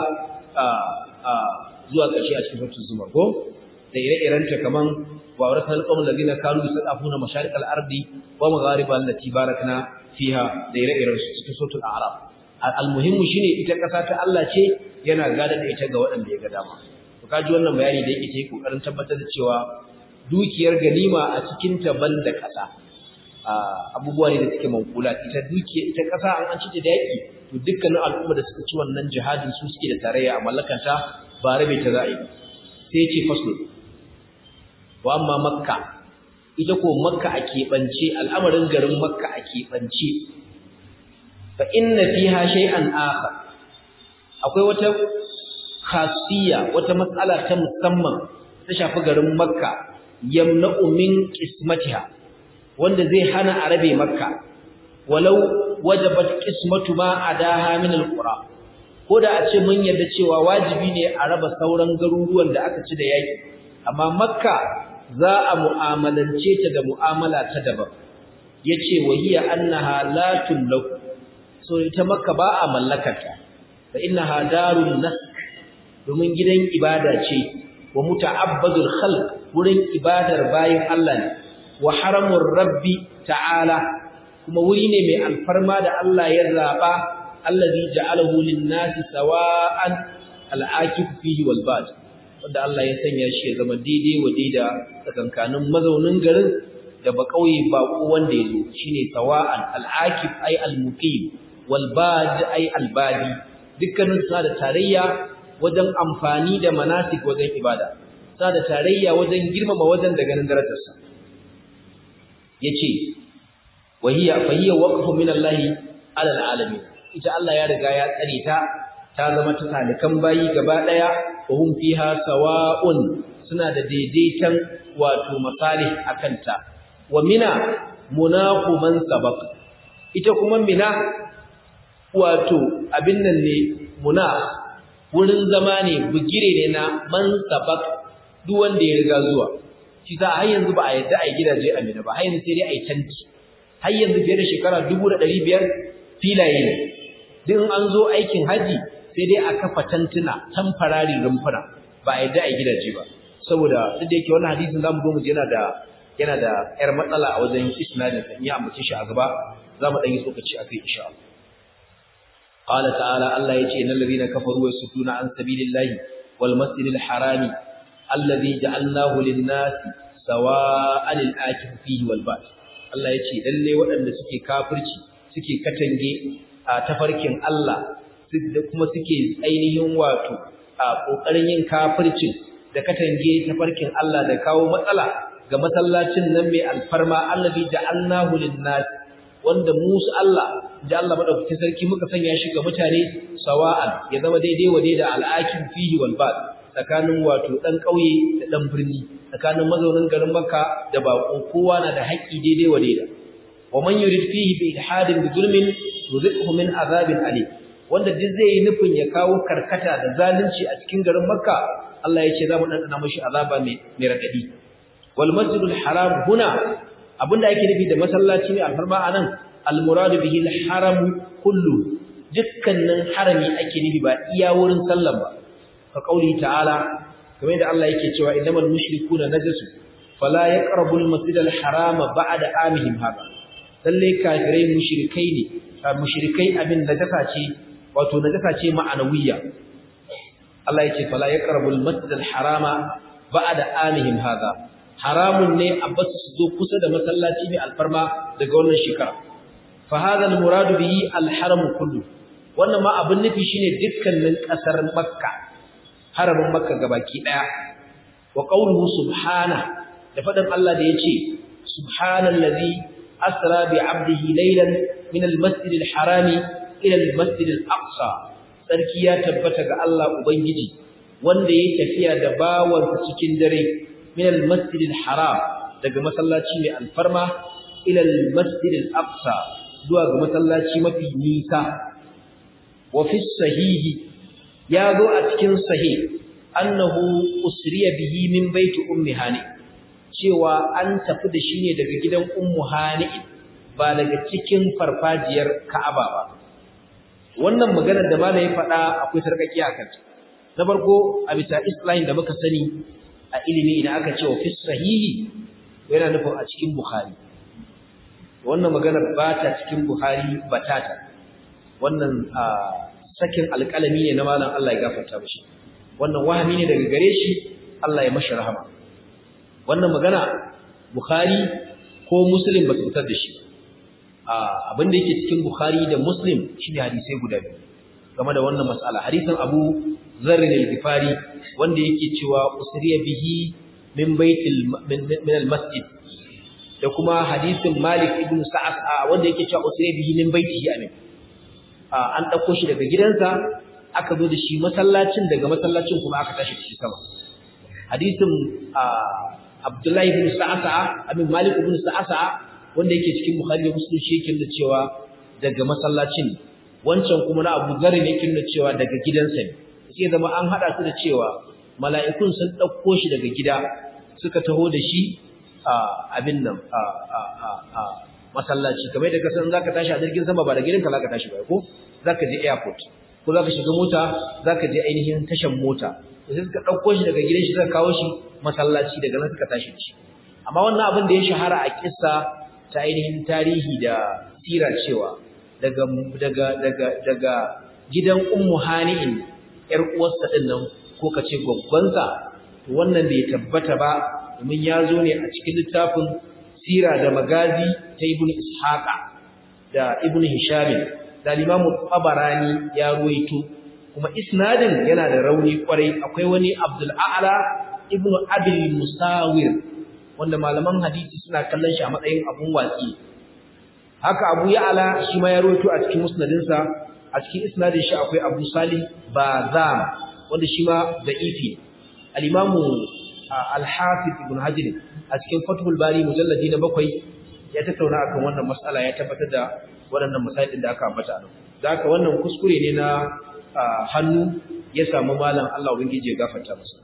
zuwa ƙarshe a cikin suratul zumar ko da ire-irenta kaman wa awrathana al-qawm alladhina kanu yusafuna masharik al-ardi wa maghariba allati barakna fiha da ire-iren su cikin suratul a'raf al-muhimmu shine ita ƙasa ta Allah ce yana gadar da ita ga waɗanda ya ga dama to kaji wannan bayani da yake take kokarin tabbatar da cewa dukiyar ganima a cikin ta banda ƙasa abubuwa ne da suke mankula ita dukiya ita ƙasa an an cike da yaki to dukkanin al'umma da suka ci wannan jihadin su suke da tarayya a mallakanta ba rabe ta za'i sai ya ce faslu wa amma makka ita ko makka a keɓance al'amarin garin makka a keɓance fa inna fiha shay'an akhar akwai wata khasiyya wata matsala ta musamman ta shafi garin makka yamna'u min qismatiha wanda zai hana a rabe makka walau wajabat qismatu ma adaha min alqura ko da a ce mun yarda cewa wajibi ne a raba sauran garuruwan da aka ci da yaki amma makka za a mu'amalance ta da mu'amala ta daban yace wahiya annaha la tumlaku so ita makka ba a mallakarta fa innaha darun nask domin gidan ibada ce wa muta'abbadul khalq wurin ibadar bayin Allah ne wa haramur rabbi ta'ala kuma wuri ne mai alfarma da Allah ya zaba allazi ja'alahu lin-nasi sawa'an al-akif fihi wal bad wanda Allah ya sanya shi ya zama daidai wa daida tsakankanin mazaunin garin da ba kauye ba ko wanda yazo shine sawa'an al-akif ay al-muqim wal bad ay al-badi dukkanin sa da tarayya wajen amfani da manasik wajen ibada sa da tarayya wajen girmama wajen da ganin darajarsa yace wahiya fahiya waqfu min Allah ala alamin ita Allah ya riga ya tsare ta ta zama ta talikan bayi gaba daya wa hum fiha sawa'un suna da daidaitan wato masalih akanta wa mina munaqu man sabaq ita kuma mina wato abin nan ne muna wurin zama ne bugire ne na man sabaq duk wanda ya riga zuwa shi sa har yanzu ba a yadda a yi gidaje a mina ba har yanzu sai dai a yi tanti har yanzu fiye da shekara dubu da ɗari biyar filaye ne duk an zo aikin haji sai dai a kafa tantuna tamfarari rumfuna ba a yadda a yi gidaje ba saboda duk da yake wannan hadisin zamu zo mu ji yana da yana da yar matsala a wajen isnadin sa in ya ambace shi a gaba zamu dan yi tsokaci akai insha Allah قال تعالى الله يجي ان الذين كفروا يصدون عن سبيل الله والمسجد الحرام الذي جعلناه للناس سواء الآكف فيه والباد Allah ya ce lalle waɗanda suke kafirci suke katange a tafarkin Allah da kuma suke ainihin wato a ƙoƙarin yin kafircin da katange tafarkin Allah da kawo matsala ga masallacin nan mai alfarma allazi ja'alnahu lin-nas wanda musu Allah da Allah madaukakin sarki muka sanya shi ga mutane sawa'an ya zama daidai wa daida al-akim fihi wal bad tsakanin wato dan kauye da dan birni tsakanin mazaunin garin Makka da bako kowa na da haƙƙi daidai wa daida wa man yurid fihi bi ilhadin bi zulmin yuzikhu min azabin alim wanda duk zai yi nufin ya kawo karkata da zalunci a cikin garin Makka Allah ya ce za mu dandana mashi azaba mai mai radadi wal masjidul haram huna abinda ake nufi da masallaci mai alfarma anan al muradu bihi al haram kullu dukkanin harami ake nufi ba iya wurin sallan ba ka kauli ta'ala kamar da Allah yake cewa innamal mushrikuna najasu fala yaqrabu al masjid al haram ba'da amihim hada lalle kafirai mushrikai ne mushrikai abin najasa ce wato najasa ce ma'anawiyya Allah yake fala yaqrabu al masjid al harama ba'da amihim hada haramun ne a basu su zo kusa da masallaci mai alfarma daga wannan shekara fa hadha al murad bihi al haram kullu wannan ma abin nufi shine dukkanin kasar makka haramin makka gabaki daya wa qawluhu subhana da fadan Allah da yace subhanallazi asra bi 'abdihi laylan min al-masjid al-harami ila al-masjid al-aqsa sarki ya tabbata ga Allah ubangiji wanda yayi tafiya da bawansa cikin dare min al-masjid al-haram daga masallaci mai alfarma ila al-masjid al-aqsa zuwa ga masallaci mafi nisa wa fi sahihi ya zo a cikin sahih annahu usriya bihi min baiti ummi hani cewa an tafi da shi ne daga gidan ummu hani ba daga cikin farfajiyar ka'aba ba wannan maganar da malai faɗa akwai sarkaki a kanta na farko a bisa islahin da muka sani a ilimi idan aka ce wa fi sahihi yana nufin a cikin bukhari wannan maganar ba ta cikin buhari batata wannan sakin alƙalami ne na malam Allah ya gafarta mishi wannan wahami ne daga gare shi Allah ya mashi rahama wannan magana bukhari ko muslim ba su fitar da shi abin da yake cikin bukhari da muslim shine hadisai guda biyu game da wannan mas'ala hadisin abu zarr al-ghifari wanda yake cewa usriya bihi min baitil min al-masjid da kuma hadisin Malik ibn Sa'ad wanda yake cewa usri bihi min baitihi amin an dauko shi daga gidansa aka zo da shi masallacin daga masallacin kuma aka tashi shi sama hadisin Abdullahi ibn Sa'ad amin Malik ibn Sa'ad wanda yake cikin Bukhari da Muslim shi yake da cewa daga masallacin wancan kuma na Abu Dharr ne yake da cewa daga gidansa ne sai zama an hada su da cewa mala'ikun sun dauko shi daga gida suka taho da shi abin nan masallaci kamar da kasan zaka tashi a jirgin sama ba da gidanka zaka tashi ba ko zaka je airport ko zaka shiga mota zaka je ainihin tashan mota sai suka dauko shi daga gidan shi suka kawo shi masallaci daga nan suka tashi shi amma wannan abin da ya shahara a kissa ta ainihin tarihi da sira cewa daga daga daga daga gidan ummu hani'in yar uwarsa din nan ko kace gwaggwansa wannan bai tabbata ba domin ya zo ne a cikin littafin sira da magazi ta ibn ishaqa da ibn hisham da limamu tabarani ya ruwaito kuma isnadin yana da rauni kwarai akwai wani abdul a'la ibn abil musawir wanda malaman hadisi suna kallon shi a matsayin abun watsi haka abu ya'la shi ma ya ruwaito a cikin musnadinsa a cikin isnadin shi akwai abu salih bazam wanda shi ma da'ifi al-imamu al-hafiz ibn hajar a cikin fathul bari mujalladi na bakwai ya tattauna akan wannan mas'ala ya tabbatar da waɗannan masailin da aka ambata nan da haka wannan kuskure ne na hannu ya samu malam Allah ubangiji ya gafarta masa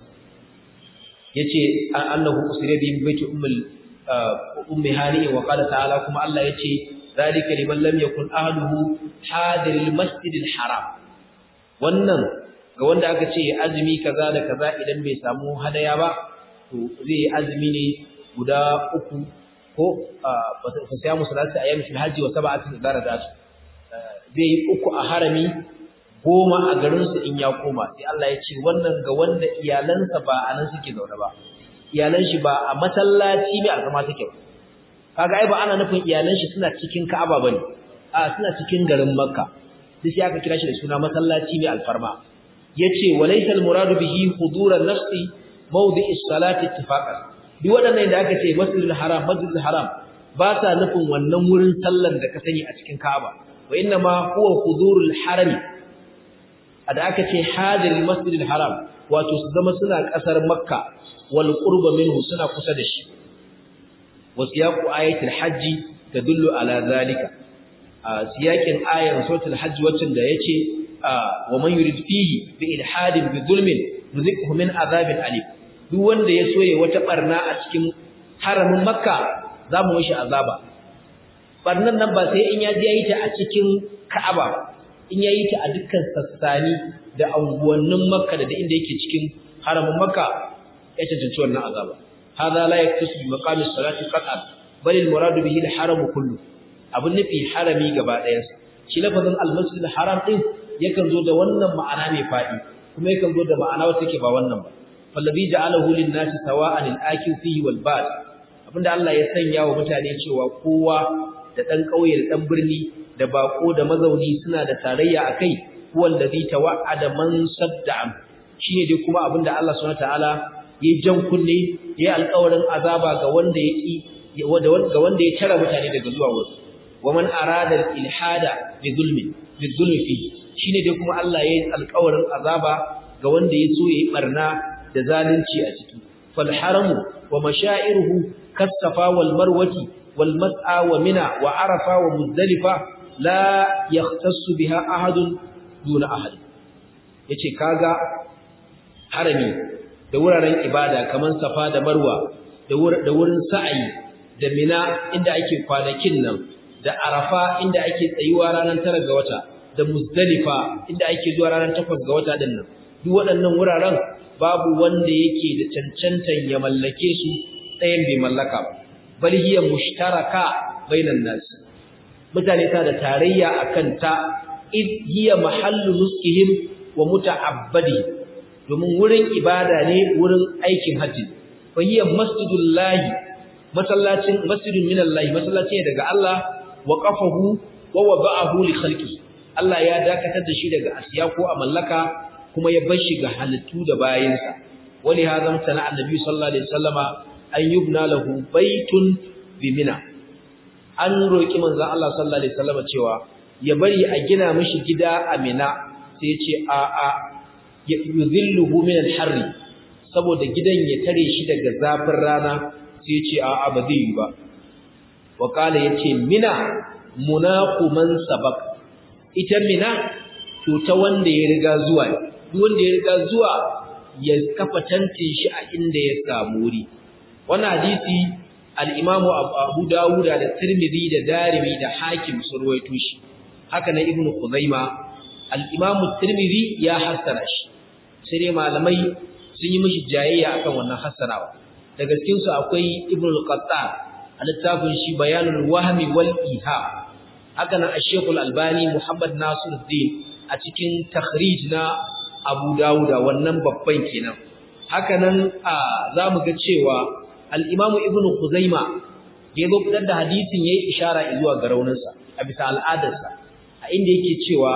yace annahu usira bi baiti ummul ummi hani wa qala ta'ala kuma Allah yace zalika liman lam yakun ahluhu hadiril masjidil haram wannan ga wanda aka ce azumi kaza da kaza idan bai samu hadaya ba to zai azumi ne guda uku ko fa sai mu salati ayyami fil hajji wa sab'atin idara da zai uku a harami goma a garin su in ya koma sai Allah ya ce wannan ga wanda iyalansa ba a nan suke zaune ba iyalan shi ba a masallaci mai alkama take ba kaga ai ba ana nufin iyalan shi suna cikin Ka'aba bane a suna cikin garin Makka sai sai aka kira shi da suna masallaci mai alfarma yace walaysa almuradu bihi huduran nafsi mawdi'i salati ittifaqan duk wadannan da aka ce masjidul haram masjidul haram ba sa nufin wannan wurin sallar da ka sani a cikin Ka'aba wa inna ma huwa hudurul harami da aka ce hadirul masjidil haram wato su zama suna kasar Makka wal qurba minhu suna kusa da shi wasiyaqu ayatul hajji tadullu ala zalika siyakin ayar suratul hajj wacin da yace wa man yurid fihi bi ilhadin bi zulmin nuzikhu min azabin alim duk wanda ya soye wata barna a cikin haramin makka zamu mishi azaba barnan nan ba sai in ya je yayi ta a cikin ka'aba in yayi ta a dukkan sassani da anguwannin makka da inda yake cikin haramin makka ya cancanci wannan azaba hada la yaktasu bi maqami salati qat'an bal al murad bihi al haram kullu abun nufi harami gaba ɗayansa shi lafazin al masjid al haram din yakan zo da wannan ma'ana mai fadi kuma yakan zo da ma'ana wacce take ba wannan ba fallabi ja'alahu lin nasi sawa'an al akil fihi wal bad abinda Allah ya sanya wa mutane cewa kowa da dan kauye da dan birni da bako da mazauni suna da tarayya akai huwa allazi tawa'ada man sadda'an shine dai kuma abinda Allah subhanahu wataala ya jan kunne ya alƙawarin azaba ga wanda ya ki ga wanda ya tara mutane daga zuwa wurin wa man arada al-ilhada bi zulmi bi zulmi fi shine dai kuma Allah ya yi alƙawarin azaba ga wanda ya so yayi barna da zalunci a ciki fal haramu wa mashairuhu kasafa wal marwati wal mas'a wa mina wa arafa wa muzdalifa la yahtassu biha ahadun duna ahad yace kaga harami da wuraren ibada kamar safa da marwa da wurin sa'ayi da mina inda ake kwanakin nan da arafa inda ake tsayuwa ranar tara ga wata da muzdalifa inda ake zuwa ranar takwas ga wata din nan duk waɗannan wuraren babu wanda yake da cancantan ya mallake su ɗayan bai mallaka ba bal hiya mushtaraka bainan nas mutane ta da tarayya akan ta id hiya mahallu nuskihim wa muta'abbadi domin wurin ibada ne wurin aikin haji fa hiya masjidullahi masallacin masjidun minallahi masallaci ne daga Allah wa qafahu wa wada'ahu li khalqi Allah ya dakatar da shi daga asiya ko a mallaka kuma ya bar shi ga halittu da bayinsa wali hadam sana annabi sallallahu alaihi wasallama an yubna lahu baitun bi mina an roki manzon Allah sallallahu alaihi wasallama cewa ya bari a gina mishi gida a mina sai ya ce a a yuzilluhu min al-harri saboda gidan ya tare shi daga zafin rana sai ya ce a a ba zai yi ba wa kala yace mina munaqu man sabaq ita mina to ta wanda ya riga zuwa duk wanda ya riga zuwa ya kafa tantin shi a inda ya samu wuri wannan hadisi al-Imam Abu Dawud da Tirmidhi da Darimi da Hakim sun ruwaito shi haka na Ibn Khuzaima al-Imam Tirmidhi ya hassara shi sai dai malamai sun yi mishi jayayya akan wannan hassarawa daga cikin su akwai Ibn al-Qattan a littafin shi Bayanul Wahmi wal Iham haka nan Sheikh Al-Albani Muhammad Nasiruddin a cikin takhrij na Abu Dawuda wannan babban kenan haka nan zamu ga cewa al-Imam Ibn Khuzaima da yazo fitar da hadisin yayi ishara zuwa ga rauninsa a bisa al'adarsa a inda yake cewa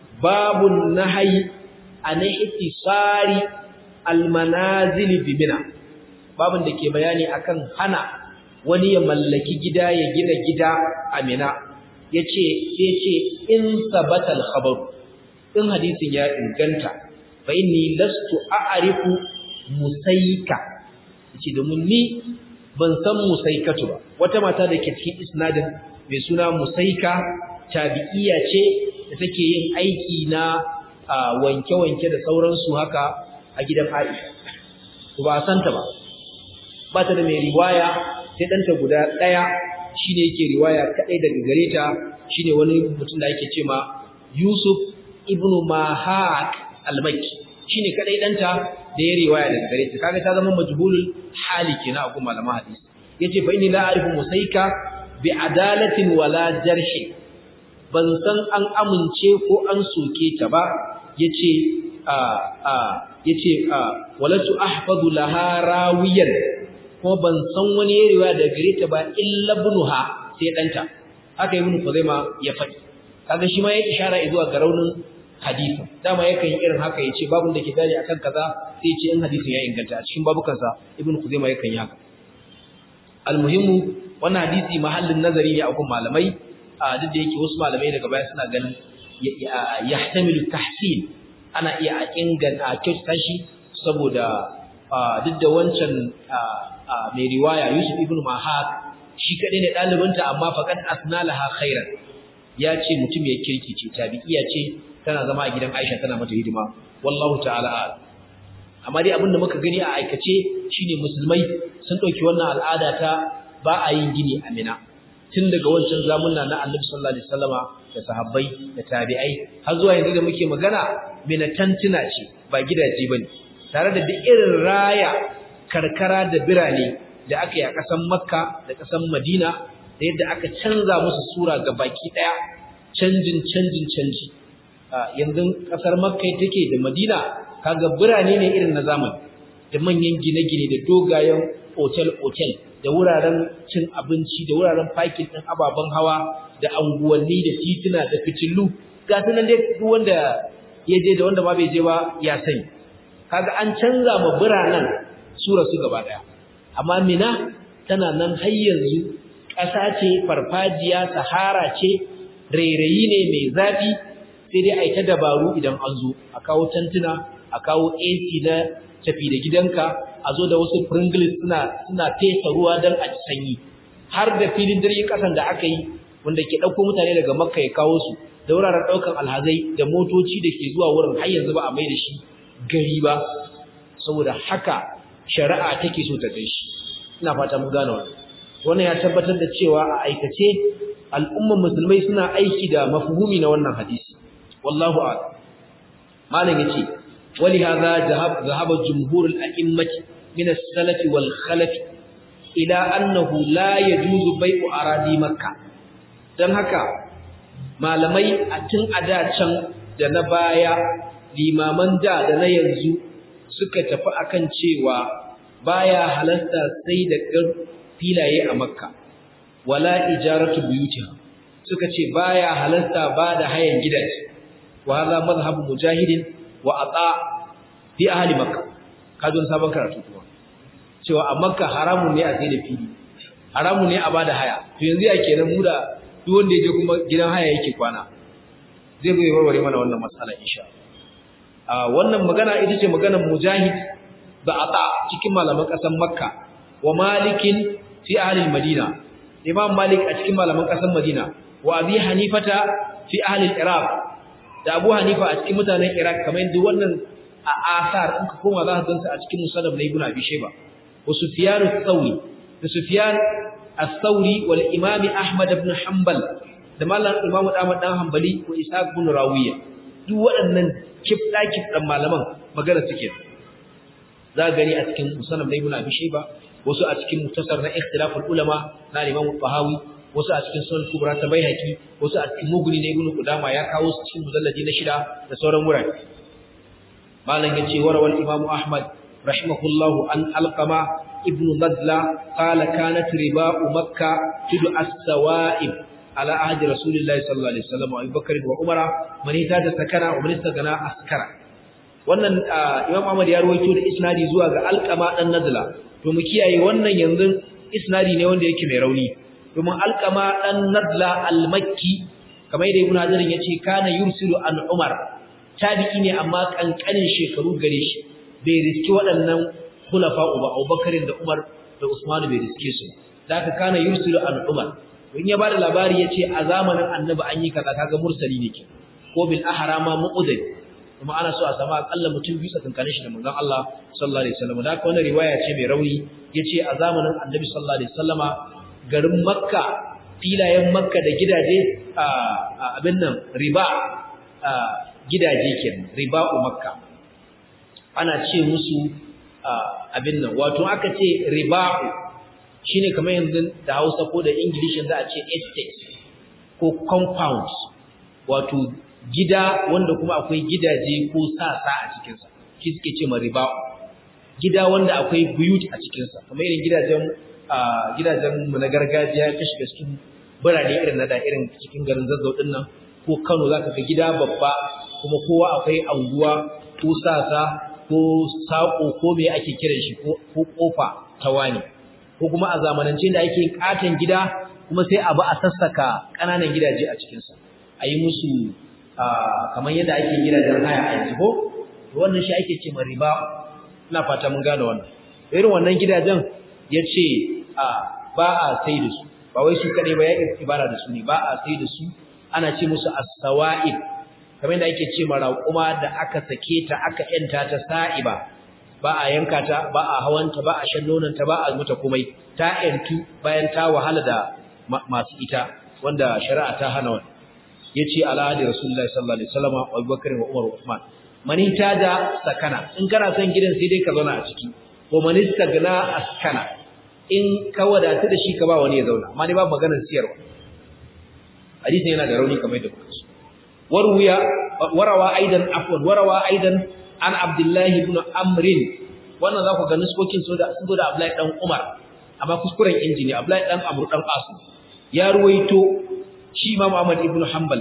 babun nahyi an ihtisari al-manazil bi Mina babun da ke bayani akan hana wani ya mallaki gida ya gina gida a Mina yace yace in sabatal khabar in hadisin ya inganta fa inni lastu a'rifu musaika yace domin ni ban san musaikatu ba wata mata da ke cikin isnadin mai suna musaika tabi'iya ce da take yin aiki na wanke-wanke da sauransu haka a gidan Aisha to ba san ta ba ba ta da mai riwaya sai danta guda daya shine yake riwaya kadai daga gare ta shine wani mutum da yake cewa Yusuf ibn Mahak al-Makki shine kadai danta da ya riwaya daga gare ta kaga ta zama majhulul hali kenan a kuma malaman hadisi yace fa inni la a'rifu musaika bi adalatin wala jarhi ban san an amince ko an soke ta ba yace a a yace a walatu ahfadu laha rawiyan kuma ban san wani ya riwaya daga gare ta ba illa ibnuha sai danta haka ibn Khuzaima ya faɗi kaga shi ma ya ishara zuwa ga raunin hadisi dama yakan yi irin haka yace babun da ke dali akan kaza sai yace in hadisin ya inganta a cikin babukansa ibn Khuzaima yakan yi haka almuhimmu wannan hadisi mahallin nazari ne a kun malamai a duk da yake wasu malamai daga baya suna ganin yahtamilu tahsin ana iya a inganta a kyautata shi saboda duk da wancan mai riwaya Yusuf ibn Mahak shi kadai ne dalibinta amma faqad asnalaha khairan ya ce mutum ya kirki ce tabi'iya ce tana zama a gidan Aisha tana mata hidima wallahu ta'ala a'lam amma dai abin da muka gani a aikace shine musulmai sun dauki wannan al'ada ta ba a yin gini a Mina tun daga wancan zamunna na Annabi sallallahu alaihi wasallama da sahabbai da tabi'ai har zuwa yanzu da muke magana Mina tantuna ce ba gidaje bane tare da duk irin raya karkara da birane da aka yi a ƙasar Makka da ƙasar Madina da yadda aka canza musu sura ga baki daya canjin canjin canji yanzu ƙasar Makka take da Madina kaga birane ne irin na zamani da manyan gine-gine da dogayen otel-otel da wuraren cin abinci da wuraren fakin ɗin ababen hawa da anguwanni da tituna da fitilu ga su nan dai duk wanda ya je da wanda ma bai je ba ya sani kaga an canza ma biranen sura su gaba daya amma mina tana nan har yanzu ƙasa ce farfajiya sahara ce rairayi ne mai zafi sai dai a yi ta dabaru idan an zo a kawo tantuna a kawo AC na tafi da gidanka a zo da wasu pringles suna suna fesa ruwa don a ci sanyi har da filin jirgin kasan da aka yi wanda ke ɗauko mutane daga makka ya kawo su da wuraren ɗaukan alhazai da motoci da ke zuwa wurin har yanzu ba a mai da shi gari ba saboda haka shari'a take so ta gaishe ina fata mun gane wannan wannan ya tabbatar da cewa a aikace al'umman musulmai suna aiki da mafhumi na wannan hadisi wallahu a'lam malam yace wali hadha zahab zahaba jumhurul a'immati min as-salaf wal khalaf ila annahu la yajuzu bai'u aradi makkah dan haka malamai a tun a da can da na baya limaman da da na yanzu suka tafi akan cewa baya halasta sai da filaye a makka wala ijaratu buyutiha suka ce baya halasta ba da hayan gidaje wa hadha madhhabu mujahidin wa ata fi ahli makka kajon sabon karatu kuma cewa a makka haramun ne a sai da fili haramun ne a bada haya to yanzu ya kenan mu da duk wanda ya je kuma gidan haya yake kwana zai zo ya warware mana wannan matsala insha Allah wannan magana ita ce maganar mujahid da ata cikin malaman ƙasar makka wa malikin fi ahli madina imam malik a cikin malaman ƙasar madina wa abi hanifata fi ahli iraq da abu hanifa a cikin mutanen iraq kamar yadda wannan a asar in ka koma za ka gansa a cikin musannaf na ibnu abi shayba wa sufyan ath-thawri da sufyan ath-thawri wal imam ahmad ibn hanbal da malam imam ahmad dan hanbali ko ishaq ibn rawiya duk waɗannan kifda kifdan malaman magana suke za gani a cikin musannaf na ibnu abi shayba wasu a cikin mutasar na ikhtilaful ulama na imam tahawi wasu a cikin sunan kubra ta baihaqi wasu a cikin muguni na ibnu qudama ya kawo su cikin mujalladi na shida da sauran wurare malam yace warawal imam ahmad rahimahullahu an alqama ibnu nadla qala kanat riba'u makkah tudu as-sawa'ib ala ahdi rasulillahi sallallahu alaihi wasallam wa abubakar wa umara man ta sakana wa man istagana askara wannan imam ahmad ya rawaito da isnadi zuwa ga alqama dan nadla to mu kiyaye wannan yanzu isnadi ne wanda yake mai rauni domin alqama dan nadla al-makki kamar da ibnu hajar yace kana yursilu an umar tabi'i ne amma kankanin shekaru gare shi bai riski waɗannan khulafa uba abubakar da umar da usman bai riske su zaka kana yursilu an umar in ya bada labari yace a zamanin annabi an yi kaza kaga mursali ne ke ko bil ahrama mu'udai kuma ana so a samu akalla mutum biyu tsakankanin shi da manzon Allah sallallahu alaihi wasallam da wannan riwaya ce mai rauni yace a zamanin Annabi sallallahu alaihi wasallama garin Makka filayen Makka da gidaje a abin nan riba gidaje kenan riba'u Makka ana ce musu abin nan wato aka ce riba'u shine kamar yanzu da Hausa ko da English yanzu a ce estate ko compound wato gida wanda kuma akwai gidaje ko sasa a cikinsa shi suke ce riba gida wanda akwai buyut a cikinsa kamar irin gidajen gidajen mu na gargajiya ka shiga cikin birane irin na da irin cikin garin zazzau din nan ko Kano zaka ga gida babba kuma kowa akwai anguwa ko sasa ko sako ko me ake kiran shi ko kofa ta wani ko kuma a zamanance da ake katon gida kuma sai abu a sassaka ƙananan gidaje a cikinsa a yi musu kamar yadda ake gidajen haya a yanzu ko wannan shi ake ce riba ina fata mun gane wannan irin wannan gidajen ya ce ba a sai da su ba wai su kaɗai ba ya ibara da su ne ba a sai da su ana ce musu as-sawa'ib kamar yadda ake ce raƙuma da aka sake ta aka yanta ta sa'iba ba a yanka ta ba a hawanta ba a shan nonanta ba a mata komai ta yantu bayan ta wahala da masu ita wanda shari'a ta hana wannan yace ala da rasulullahi sallallahu alaihi wasallam Abu Bakar wa Umar wa Uthman man da sakana in kana son gidan sai dai ka zauna a ciki ko man istagna askana in ka wadatu da shi ka ba wani ya zauna amma ne ba maganar siyarwa hadisin yana da rauni kamar da kuka warwiya warawa aidan afwan warawa aidan an Abdullah ibn Amr wannan za ku ga nuskokin so da sun da Abdullah dan Umar amma kuskuren injini Abdullah dan Amr dan Asu ya ruwaito shi Imam Ahmad ibn Hanbal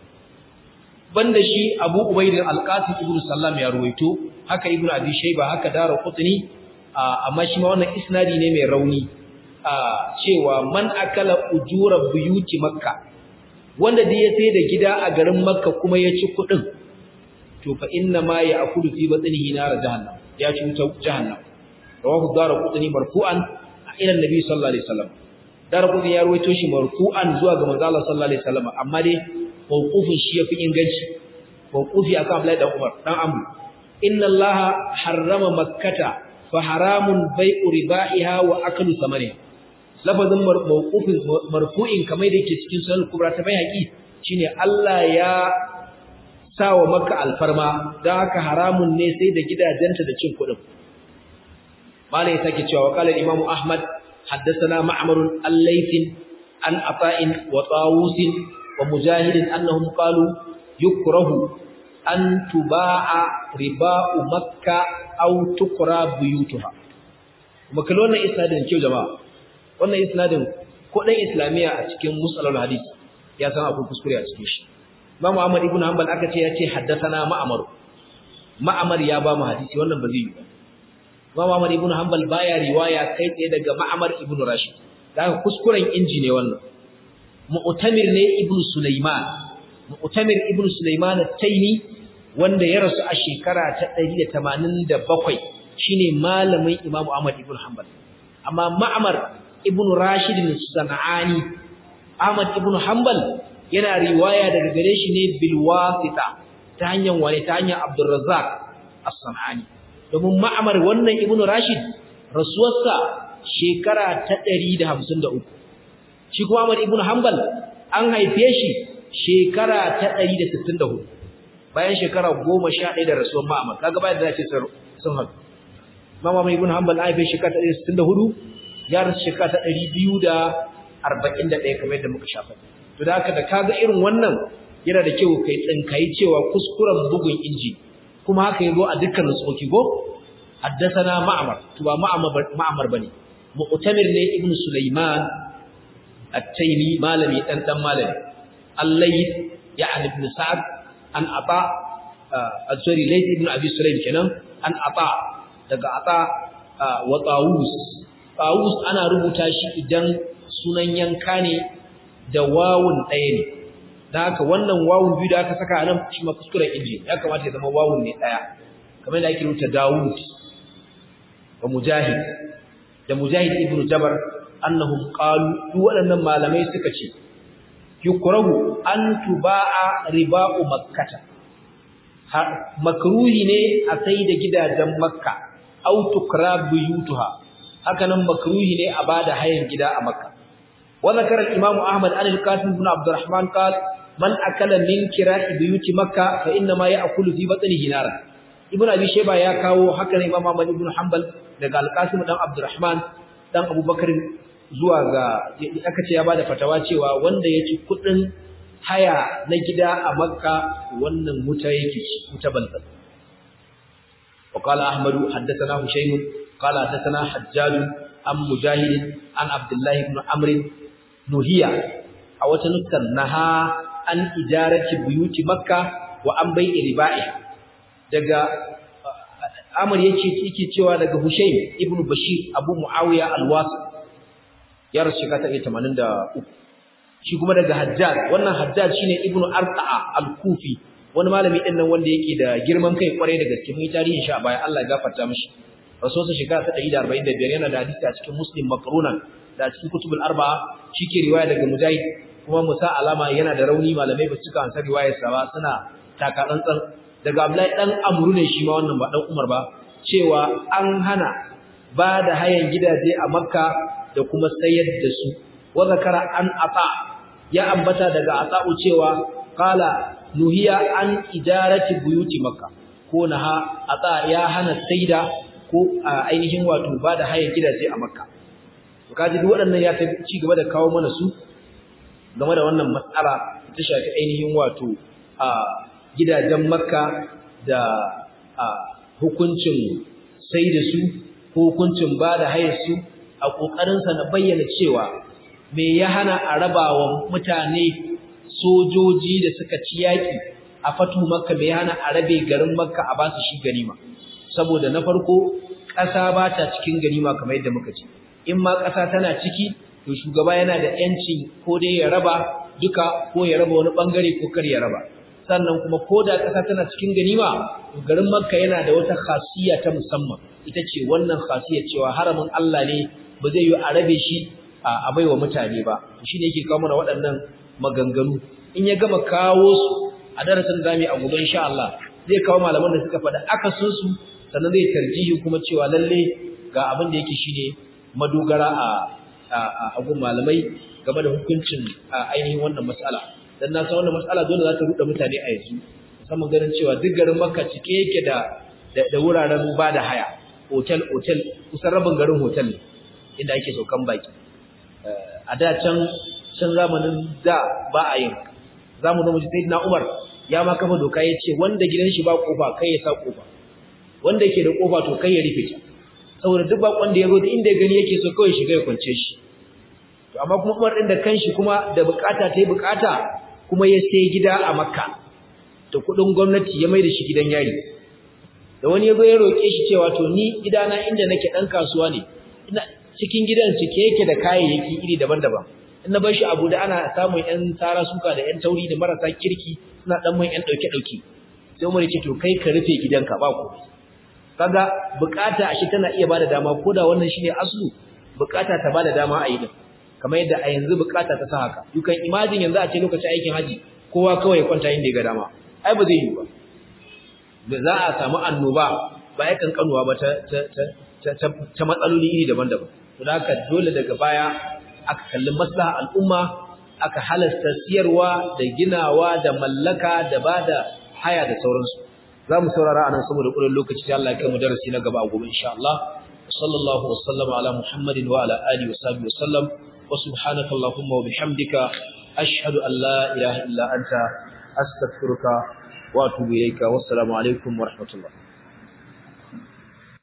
banda shi Abu Ubayd al-Qasim ibn Sallam ya ruwaito haka Ibn Abi Shayba haka Daraqutni amma shi ma wannan isnadi ne mai rauni cewa man akala ujura buyuti Makka wanda da ya sai da gida a garin Makka kuma ya ci kudin to fa inna ma ya'kulu fi batnihi nar jahannam ya ci wuta jahannam rawahu Daraqutni marfu'an ila Nabi sallallahu alaihi wasallam Darqutni ya ruwaito shi marfu'an zuwa ga manzo Allah sallallahu alaihi wasallam amma dai mawqufin shi yafi inganci mawqufi akan Abdullahi dan Umar dan Amr inna allaha harrama makkata fa haramun bai'u riba'iha wa aklu samariha lafazin mawqufin marfu'in kamar da yake cikin sunan kubra ta bayhaqi shine Allah ya sawa makka alfarma dan haka haramun ne sai da gidajenta da cin kudin malai sake cewa qala imamu ahmad haddathana ma'mar al-layth an ata'in wa tawus wa mujahid annahum qalu yukrahu an tuba'a riba'u makka aw tukra buyutuha kuma kallo wannan isnadin kyau jama'a wannan isnadin ko dan islamiya a cikin musalal hadis ya san akwai kuskure a cikin shi Imam Ahmad ibn Hanbal aka ce ya ce haddathana Ma'mar Ma'mar ya ba mu hadisi wannan ba zai yi ba Imam Ahmad ibn Hanbal baya riwaya kai tsaye daga Ma'mar ibn Rashid daga kuskuren inji ne wannan Mu'tamir ne ibn Sulaiman Mu'tamir ibn Sulaiman at-Taymi wanda ya rasu a shekara ta 187 shine malamin Imam Ahmad ibn Hanbal amma Ma'mar ibn Rashid al-Sanani Ahmad ibn Hanbal yana riwaya daga gare shi ne bil wasita ta hanyar wani ta hanyar Abdul Razzaq as-Sanani domin Ma'mar wannan ibn Rashid rasuwarsa shekara ta 153 shi kuma Ahmad ibn Hanbal an haife shi shekara ta 164 bayan shekara 11 da rasuwar Ma'mar kaga bayan da zace sun haɗu Mama mai ibn Hanbal an haife shekara ta 164 ya rasu shekara ta 241 kamar yadda muka shafa to da haka da kaga irin wannan yana da kyau kai tsinkai cewa kuskuren bugun inji kuma haka yazo a dukkan tsoki go haddathana ma'mar to ba ma'mar ma'mar bane mu'tamir ne ibnu sulaiman at-taymi malami dan dan malami al-layth ya'ni ibn sa'd an ata az-zuri layth ibn abi sulaim kenan an ata daga ata wa tawus tawus ana rubuta shi idan sunan yanka ne da wawun ɗaya ne da haka wannan wawun biyu da aka saka a nan shi ma kuskuren inji ya kamata ya zama wawun ne ɗaya kamar da ake rubuta Dawud wa Mujahid da Mujahid ibn Jabar annahum qalu duk waɗannan malamai suka ce yukrahu an tuba'a riba'u makkata makruhi ne a sai da gidajen makka au tukra buyutuha haka nan makruhi ne a bada hayan gida a makka وذكر الإمام أحمد عن القاسم بن عبد الرحمن قال من أكل من كراء بيوت مكة فإنما يأكل في بطنه نارا ابن أبي شيبة يا كاو حكى الإمام أحمد بن حنبل daga القاسم بن عبد الرحمن dan Abu Bakar zuwa ga aka ce ya bada fatawa cewa wanda ya ci kudin haya na gida a Makka wannan wuta yake ci wuta balbal وقال أحمد حدثنا هشيم قال حدثنا حجاج عن مجاهد عن عبد الله بن عمرو nuhiya a wata nuskar naha an ijarati buyuti makka wa an bai riba'i daga amr yake yake cewa daga hushaym ibnu bashir abu muawiya al-wasi ya rasu shekara 83 shi kuma daga hajjaj wannan hajjaj shine ibnu arta'a al-kufi wani malami din nan wanda yake da girman kai kwarai da gaske mun tarihin shi a baya Allah ya gafarta mishi rasulsa shekara ta 145 yana da hadisi a cikin muslim makrunan da cikin kutubul arba'a shike riwaya daga mujahid kuma musa alama yana da rauni malamai ba suka ansa riwayar sa ba suna taka tsantsan daga abdullahi dan amru ne shi ma wannan ba dan umar ba cewa an hana ba da hayan gidaje a makka da kuma sayar da su wa zakara an ata ya ambata daga ata'u cewa qala nuhiya an ijarati buyuti makka ko naha ata ya hana saida ko ainihin wato ba da hayan gidaje a makka to kaji duk waɗannan ya ci gaba da kawo mana su game da wannan matsala ta shafi ainihin wato a gidajen makka da a hukuncin sai da su ko hukuncin ba da hayar su a ƙoƙarinsa na bayyana cewa me ya hana a raba wa mutane sojoji da suka ci yaƙi a fatu makka me ya hana a rabe garin makka a basu shi ganima saboda na farko ƙasa ba ta cikin ganima kamar yadda muka ce in ma ƙasa tana ciki to shugaba yana da ‘yancin ko dai ya raba duka ko ya raba wani ɓangare ko kar ya raba sannan kuma ko da ƙasa tana cikin ganima to garin makka yana da wata khasiyya ta musamman ita ce wannan khasiyya cewa haramin Allah ne ba zai yi a rabe shi a baiwa mutane ba shi ne yake kawo mana waɗannan maganganu in ya gama kawo su a darasin zamu a gobe insha Allah zai kawo malaman da suka faɗa akasin su sannan zai tarjihi kuma cewa lalle ga abin da yake shine madogara a a gun malamai game da hukuncin ainihin wannan mas'ala dan na san wannan mas'ala dole za ta ruɗa mutane a yanzu musamman ganin cewa duk garin Makka cike yake da da wuraren ba da haya hotel hotel kusan rabin garin hotel ne inda ake saukan baki a da can can zamanin da ba a yin zamu zo mu ji sayyidina Umar ya ma kafa doka yace wanda gidan shi ba kofa kai ya sa kofa wanda yake da kofa to kai ya rufe ta saboda duk bakon da ya zo da inda ya gani yake so kawai shiga ya kwance shi to amma kuma Umar din da kanshi kuma da bukata ta yi bukata kuma ya sai gida a Makka da kudin gwamnati ya mai da shi gidan yari da wani ya zo ya roke shi cewa to ni gidana inda nake dan kasuwa ne ina cikin gidan cike yake da kayayyaki iri daban-daban in na bar shi abu da ana samun yan tsara suka da yan tauri da marasa kirki suna dan mun yan dauke-dauke sai Umar ya ce to kai ka rufe gidanka ba ku kaga bukata ashe tana iya bada dama koda wannan shine aslu bukata ta bada dama a yi din kamar yadda a yanzu bukata ta sa haka you can imagine yanzu a ce lokacin aikin haji kowa kawai ya kwanta inda ya ga dama ai ba zai yi ba da za a samu annoba ba ya kankanuwa ba ta ta ta ta matsaloli iri daban-daban to da haka dole daga baya aka kalli maslaha al'umma aka halasta siyarwa da ginawa da mallaka da bada haya da sauransu za mu saurara anan saboda ƙurin lokaci sai Allah ya kai mu darasi na gaba a gobe insha Allah sallallahu wa sallama ala muhammadin wa ala alihi wa sahbihi wa sallam wa subhanaka allahumma wa bihamdika ashhadu an la ilaha illa anta astaghfiruka wa atubu ilayka wassalamu alaikum wa rahmatullah